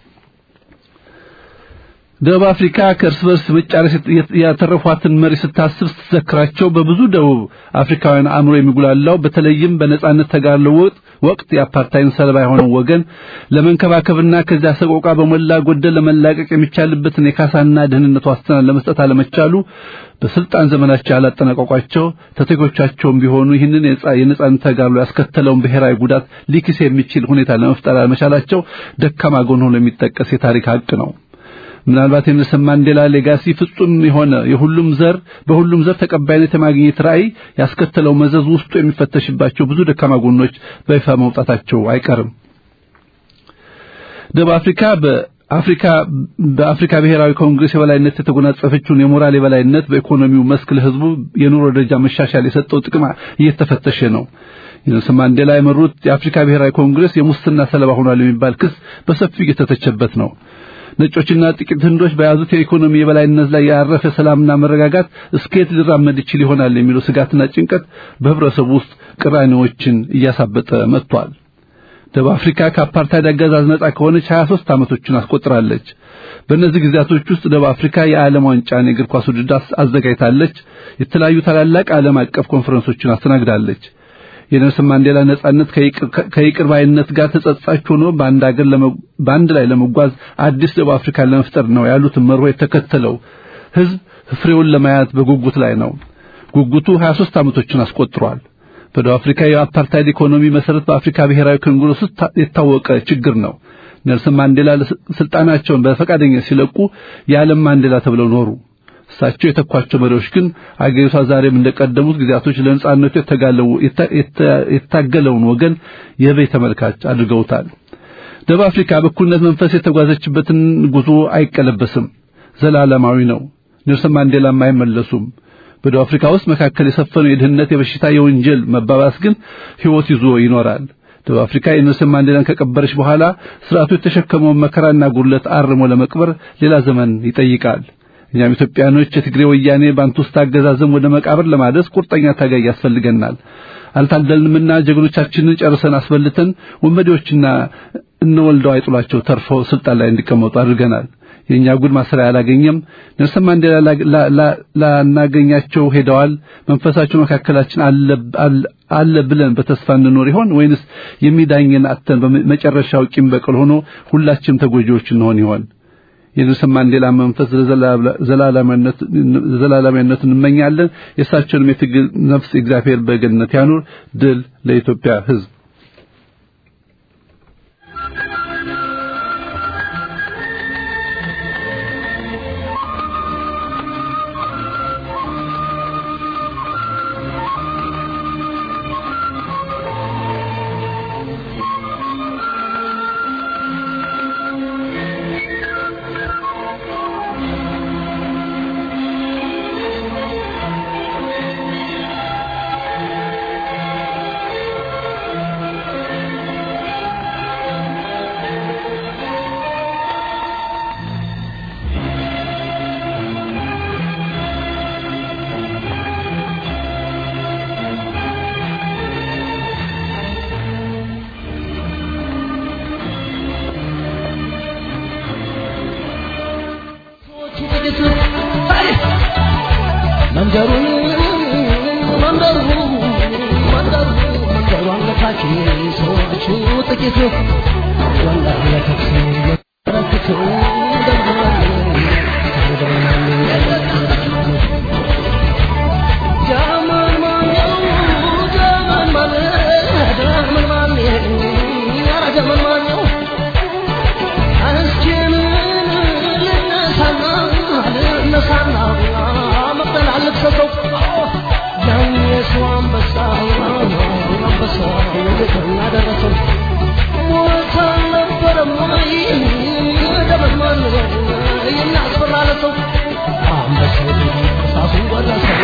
ደቡብ አፍሪካ ከእርስ በርስ መጫረስ ያተረፏትን መሪ ስታስብ ስትዘክራቸው በብዙ ደቡብ አፍሪካውያን አእምሮ የሚጉላላው በተለይም በነጻነት ተጋድሎ ወቅት የአፓርታይን ሰለባ የሆነው ወገን ለመንከባከብና ከዚያ ሰቆቃ በሞላ ጎደል ለመላቀቅ የሚቻልበትን የካሳና ደህንነት ዋስትና ለመስጠት አለመቻሉ በስልጣን ዘመናቸው ያላጠናቀቋቸው ተተኪዎቻቸውም ቢሆኑ ይህንን የነጻነት ተጋድሎ ያስከተለውን ብሔራዊ ጉዳት ሊክስ የሚችል ሁኔታ ለመፍጠር አለመቻላቸው ደካማ ጎን ሆኖ የሚጠቀስ የታሪክ ሀቅ ነው። ምናልባት የኔልሰን ማንዴላ ሌጋሲ ፍጹም የሆነ የሁሉም ዘር በሁሉም ዘር ተቀባይነት የማግኘት ራዕይ ያስከተለው መዘዝ ውስጡ የሚፈተሽባቸው ብዙ ደካማ ጎኖች በይፋ መውጣታቸው አይቀርም። ደቡብ አፍሪካ በአፍሪካ በአፍሪካ ብሔራዊ ኮንግሬስ የበላይነት የተጎናጸፈችውን የሞራል የበላይነት በኢኮኖሚው መስክ ለሕዝቡ የኑሮ ደረጃ መሻሻል የሰጠው ጥቅም እየተፈተሸ ነው። ኔልሰን ማንዴላ የመሩት የአፍሪካ ብሔራዊ ኮንግሬስ የሙስና ሰለባ ሆኗል የሚባል ክስ በሰፊው እየተተቸበት ነው። ነጮችና ጥቂት ህንዶች በያዙት የኢኮኖሚ የበላይነት ላይ ያረፈ ሰላምና መረጋጋት እስከየት ሊራመድ ይችል ይሆናል የሚለው ስጋትና ጭንቀት በህብረተሰቡ ውስጥ ቅራኔዎችን እያሳበጠ መጥቷል። ደቡብ አፍሪካ ከአፓርታይድ አገዛዝ ነጻ ከሆነች 23 ዓመቶችን አስቆጥራለች። በእነዚህ ጊዜያቶች ውስጥ ደቡብ አፍሪካ የዓለም ዋንጫን የእግር ኳስ ውድድር አዘጋጅታለች። የተለያዩ ታላላቅ ዓለም አቀፍ ኮንፈረንሶችን አስተናግዳለች። የኔልሰን ማንዴላ ነጻነት ከይቅር ባይነት ጋር ተጸጻች ሆኖ በአንድ ሀገር በአንድ ላይ ለመጓዝ አዲስ ደቡብ አፍሪካ ለመፍጠር ነው ያሉትን መርሆ የተከተለው ህዝብ ፍሬውን ለማየት በጉጉት ላይ ነው። ጉጉቱ 23 ዓመቶችን አስቆጥሯል። በደቡብ አፍሪካ የአፓርታይድ ኢኮኖሚ መሰረት በአፍሪካ ብሔራዊ ኮንግረስ ውስጥ የታወቀ ችግር ነው። ኔልሰን ማንዴላ ስልጣናቸውን በፈቃደኝነት ሲለቁ የዓለም ማንዴላ ተብለው ኖሩ። እሳቸው የተኳቸው መሪዎች ግን አገሪቷ ዛሬም እንደቀደሙት ጊዜያቶች ለነጻነቱ የታገለውን ወገን የበይ ተመልካች አድርገውታል። ደቡብ አፍሪካ በእኩልነት መንፈስ የተጓዘችበትን ጉዞ አይቀለበስም፣ ዘላለማዊ ነው። ኔልሰን ማንዴላም አይመለሱም። በደቡብ አፍሪካ ውስጥ መካከል የሰፈነው የድህነት፣ የበሽታ፣ የወንጀል መባባስ ግን ህይወት ይዞ ይኖራል። ደቡብ አፍሪካ የኔልሰን ማንዴላን ከቀበረች በኋላ ስርዓቱ የተሸከመውን መከራና ጉድለት አርሞ ለመቅበር ሌላ ዘመን ይጠይቃል። እኛም ኢትዮጵያኖች የትግሬ ወያኔ ባንቱስታ አገዛዝም ወደ መቃብር ለማድረስ ቁርጠኛ ታጋይ ያስፈልገናል። አልታደልንምና ጀግኖቻችንን ጨርሰን አስበልተን ወንበዴዎችና እነወልደው አይጥሏቸው ተርፈው ስልጣን ላይ እንዲቀመጡ አድርገናል። የኛ ጉድ ማሰሪያ አላገኘም። ኔልሰን ማንዴላ ላናገኛቸው ሄደዋል። መንፈሳቸው መካከላችን አለ ብለን በተስፋ እንኖር ይሆን ወይንስ የሚዳኘን አተን በመጨረሻው ቂም በቀል ሆኖ ሁላችንም ተጎጂዎች እንሆን ይሆን? የኔልሰን ማንዴላ መንፈስ ዘላለማዊነት እንመኛለን። የእሳቸውንም የትግል ነፍስ እግዚአብሔር በገነት ያኑር። ድል ለኢትዮጵያ ሕዝብ። መንደሩን መንደሩ መንደሩ መንደሩ አንገታች ሰዎቹ ጥቂቱ ወላሂ ለከብስ ረክቱ ጀመን ማነው ጀመን ማነ ጀመን ማነ ኧረ ጀመን ማነው እስኪን ልነሳና ልነሳና መቅደል አልክሰሰው ያን የሰው አንበሳ አንበሳ ወደተኛ ደረሰው ሞት አልነበረም ወይ ደመን የሚያስፈራ ለሰው አንበሳው ራሱን ጎረሰው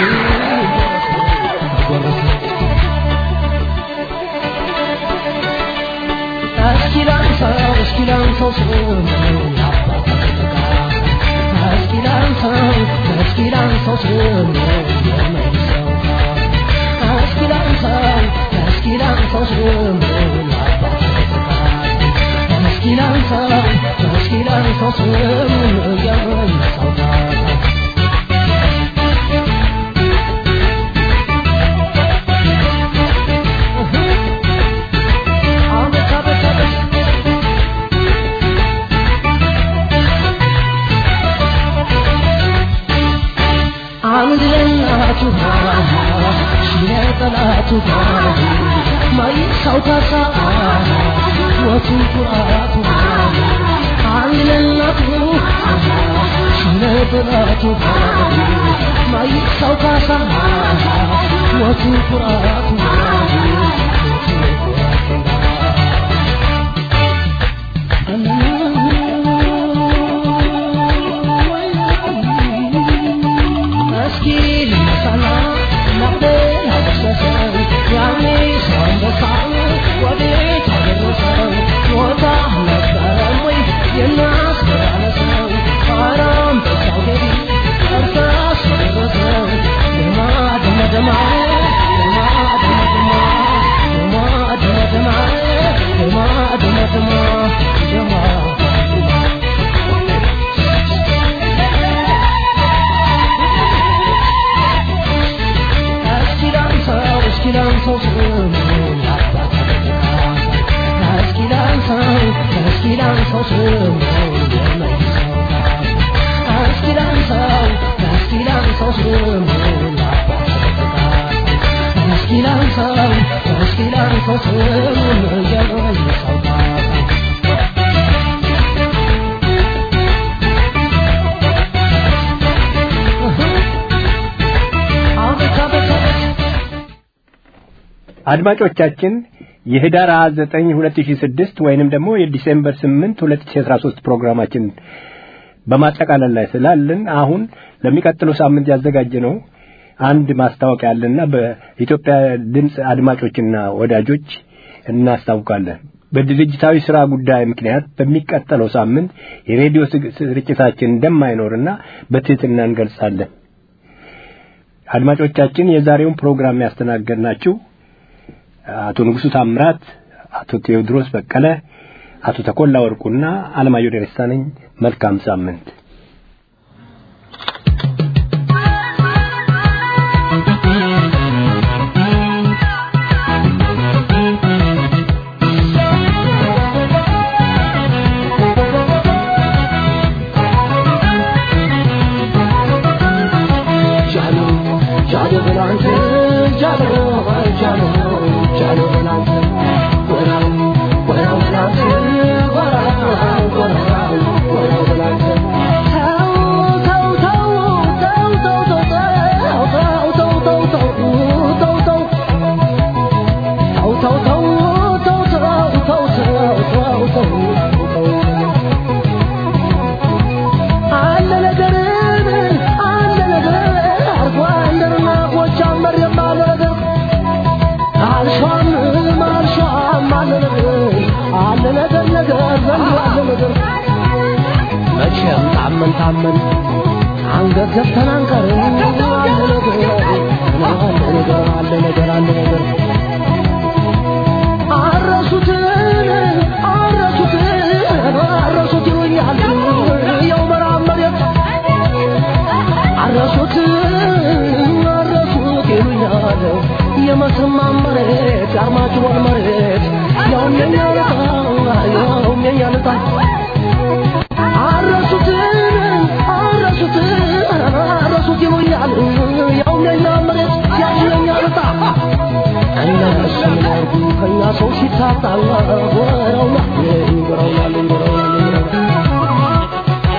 ጎረሰው እስኪ ላንሳው እስኪ ላንሳው ስሙን እስኪ ላንሳው እስኪ ላንሳው ስሙን የመልሰው እስኪ ላንሳው እስኪ ላንሳው ስሙን እስኪ ላንሳው እስኪ ላንሳው ስሙን የመልሰው አቤት አቤት አቤት አንድ ለእናቱ ለጠላቱ ማይሳው ካሳ ወቱ ኩራቱ አንድ ለእናቱ ለጠላቱ ማይሳው ካሳ ወቱ ኩራቱ እስኪ ልነሳና ናፍቆት አበሰሰው ያኔ ሰው አንበሳው ወዴት አደረሰው ሞታ ነበረም ወይ የሚያስፈራረሰው ኧረ አንበሳው ገቢ እርሳስ ደረሰው ደማ ደማ ደማ ደማ ደማ አድማጮቻችን የህዳር 29 2006 ወይንም ደግሞ የዲሴምበር 8 2013 ፕሮግራማችን በማጠቃለል ላይ ስላለን አሁን ለሚቀጥለው ሳምንት ያዘጋጀነው አንድ ማስታወቂያ አለና በኢትዮጵያ ድምፅ አድማጮችና ወዳጆች እናስታውቃለን። በድርጅታዊ ስራ ጉዳይ ምክንያት በሚቀጥለው ሳምንት የሬዲዮ ስርጭታችን እንደማይኖርና በትህትና እንገልጻለን። አድማጮቻችን የዛሬውን ፕሮግራም ያስተናገድናችሁ አቶ ንጉሱ ታምራት፣ አቶ ቴዎድሮስ በቀለ፣ አቶ ተኮላ ወርቁና አለማየሁ ደረሳ ነኝ። መልካም ሳምንት። መቼም ታመን ታመን አንገት ዘግተን አንቀርም። አለ ነገር አለ ነገር አለ ነገር አለ ነገር አረሱትን አረሱትን አረሱት ይሉኛል የው መራብ መሬት አረሱት አረሱት ይሉኛል የመተማ መሬት የአርማጭሆን መሬት ያውም የኛ ዕጣ ያውም የኛ ዕጣ አረሱት አረሱት አረሱት ይሉኛል ያውም የኛ መሬት ያውም የኛ ዕጣ እነሱ ያርጉ ከኛ ሰው ሲታጣ ወረውና ይወረውናል ይወረውናል ይወረውናል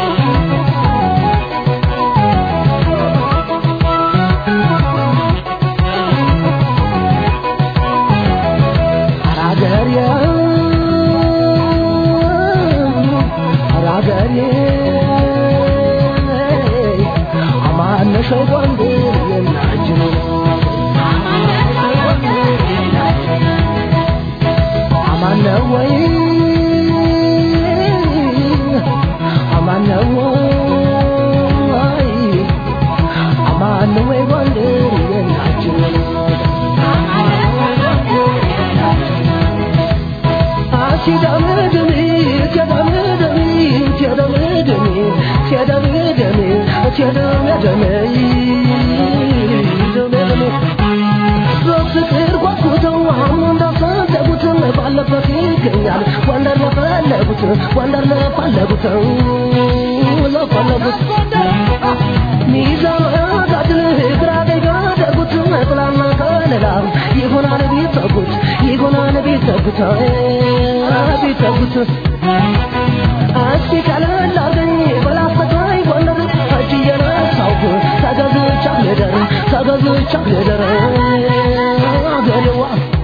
በፍቅር ጓጉተው አሁን እንዳፈለጉት ባለበት ይገኛል ወንደር ለፈለጉት ወንደር ለፈለጉት ለፈለጉት ሚዛን ጋድል ግራ ደጉት ጥላና ከለላ ይሆናል ቢጠጉት ይሆናል ቢጠጉት ቢጠጉት እስኪ ቀለል አርገኝ በላስተጋይ ጎንደር እጅ እየነሳሁ ተገዝቻ ልደር ተገዝቻ ልደር አገሬዋ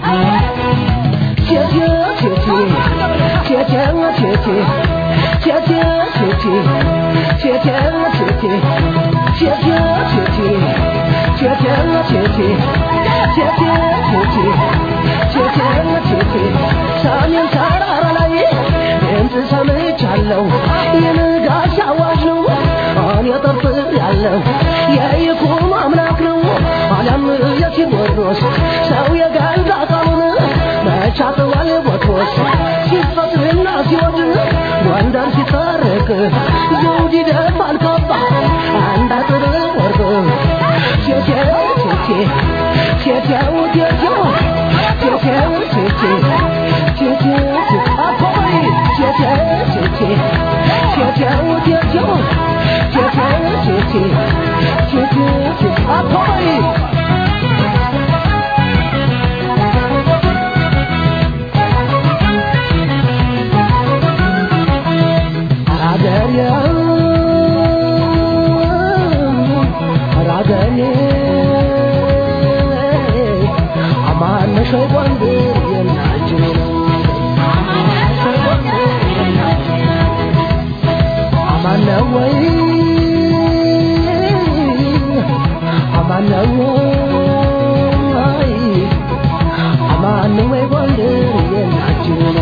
ቴቴ ቴቴ ቴቴ ቴቴ ቴቴ ቴቴ ቴቴ ቴቴ ቴቴ ቴቴ ቴቴ ቴቴ ቴቴ ቴቴ ቴቴ ቴቴ ሰሜን ተራራ ላይ ድምፅ ሰምቻለሁ የንጋት አዋጅ ነው እኔ ጠርጥር ያለው የይኩም አምላክ ነው አለም የቴዎድሮስ ሰው የገዛ ቃሉን መቻጥዋል ቦትሮስ ሲፈጥርና ሲወድ ጎንደር ሲታረቅ ዘውድ ይደፋል ካባ አንድ አጥር ወርቅ ቴቴው ቴቴ ቴቴው ቴቴው ቴቴው ቴቴ ቴቴው ቴቴ አባይ ቴቴ I'm on the way, wonder, and I do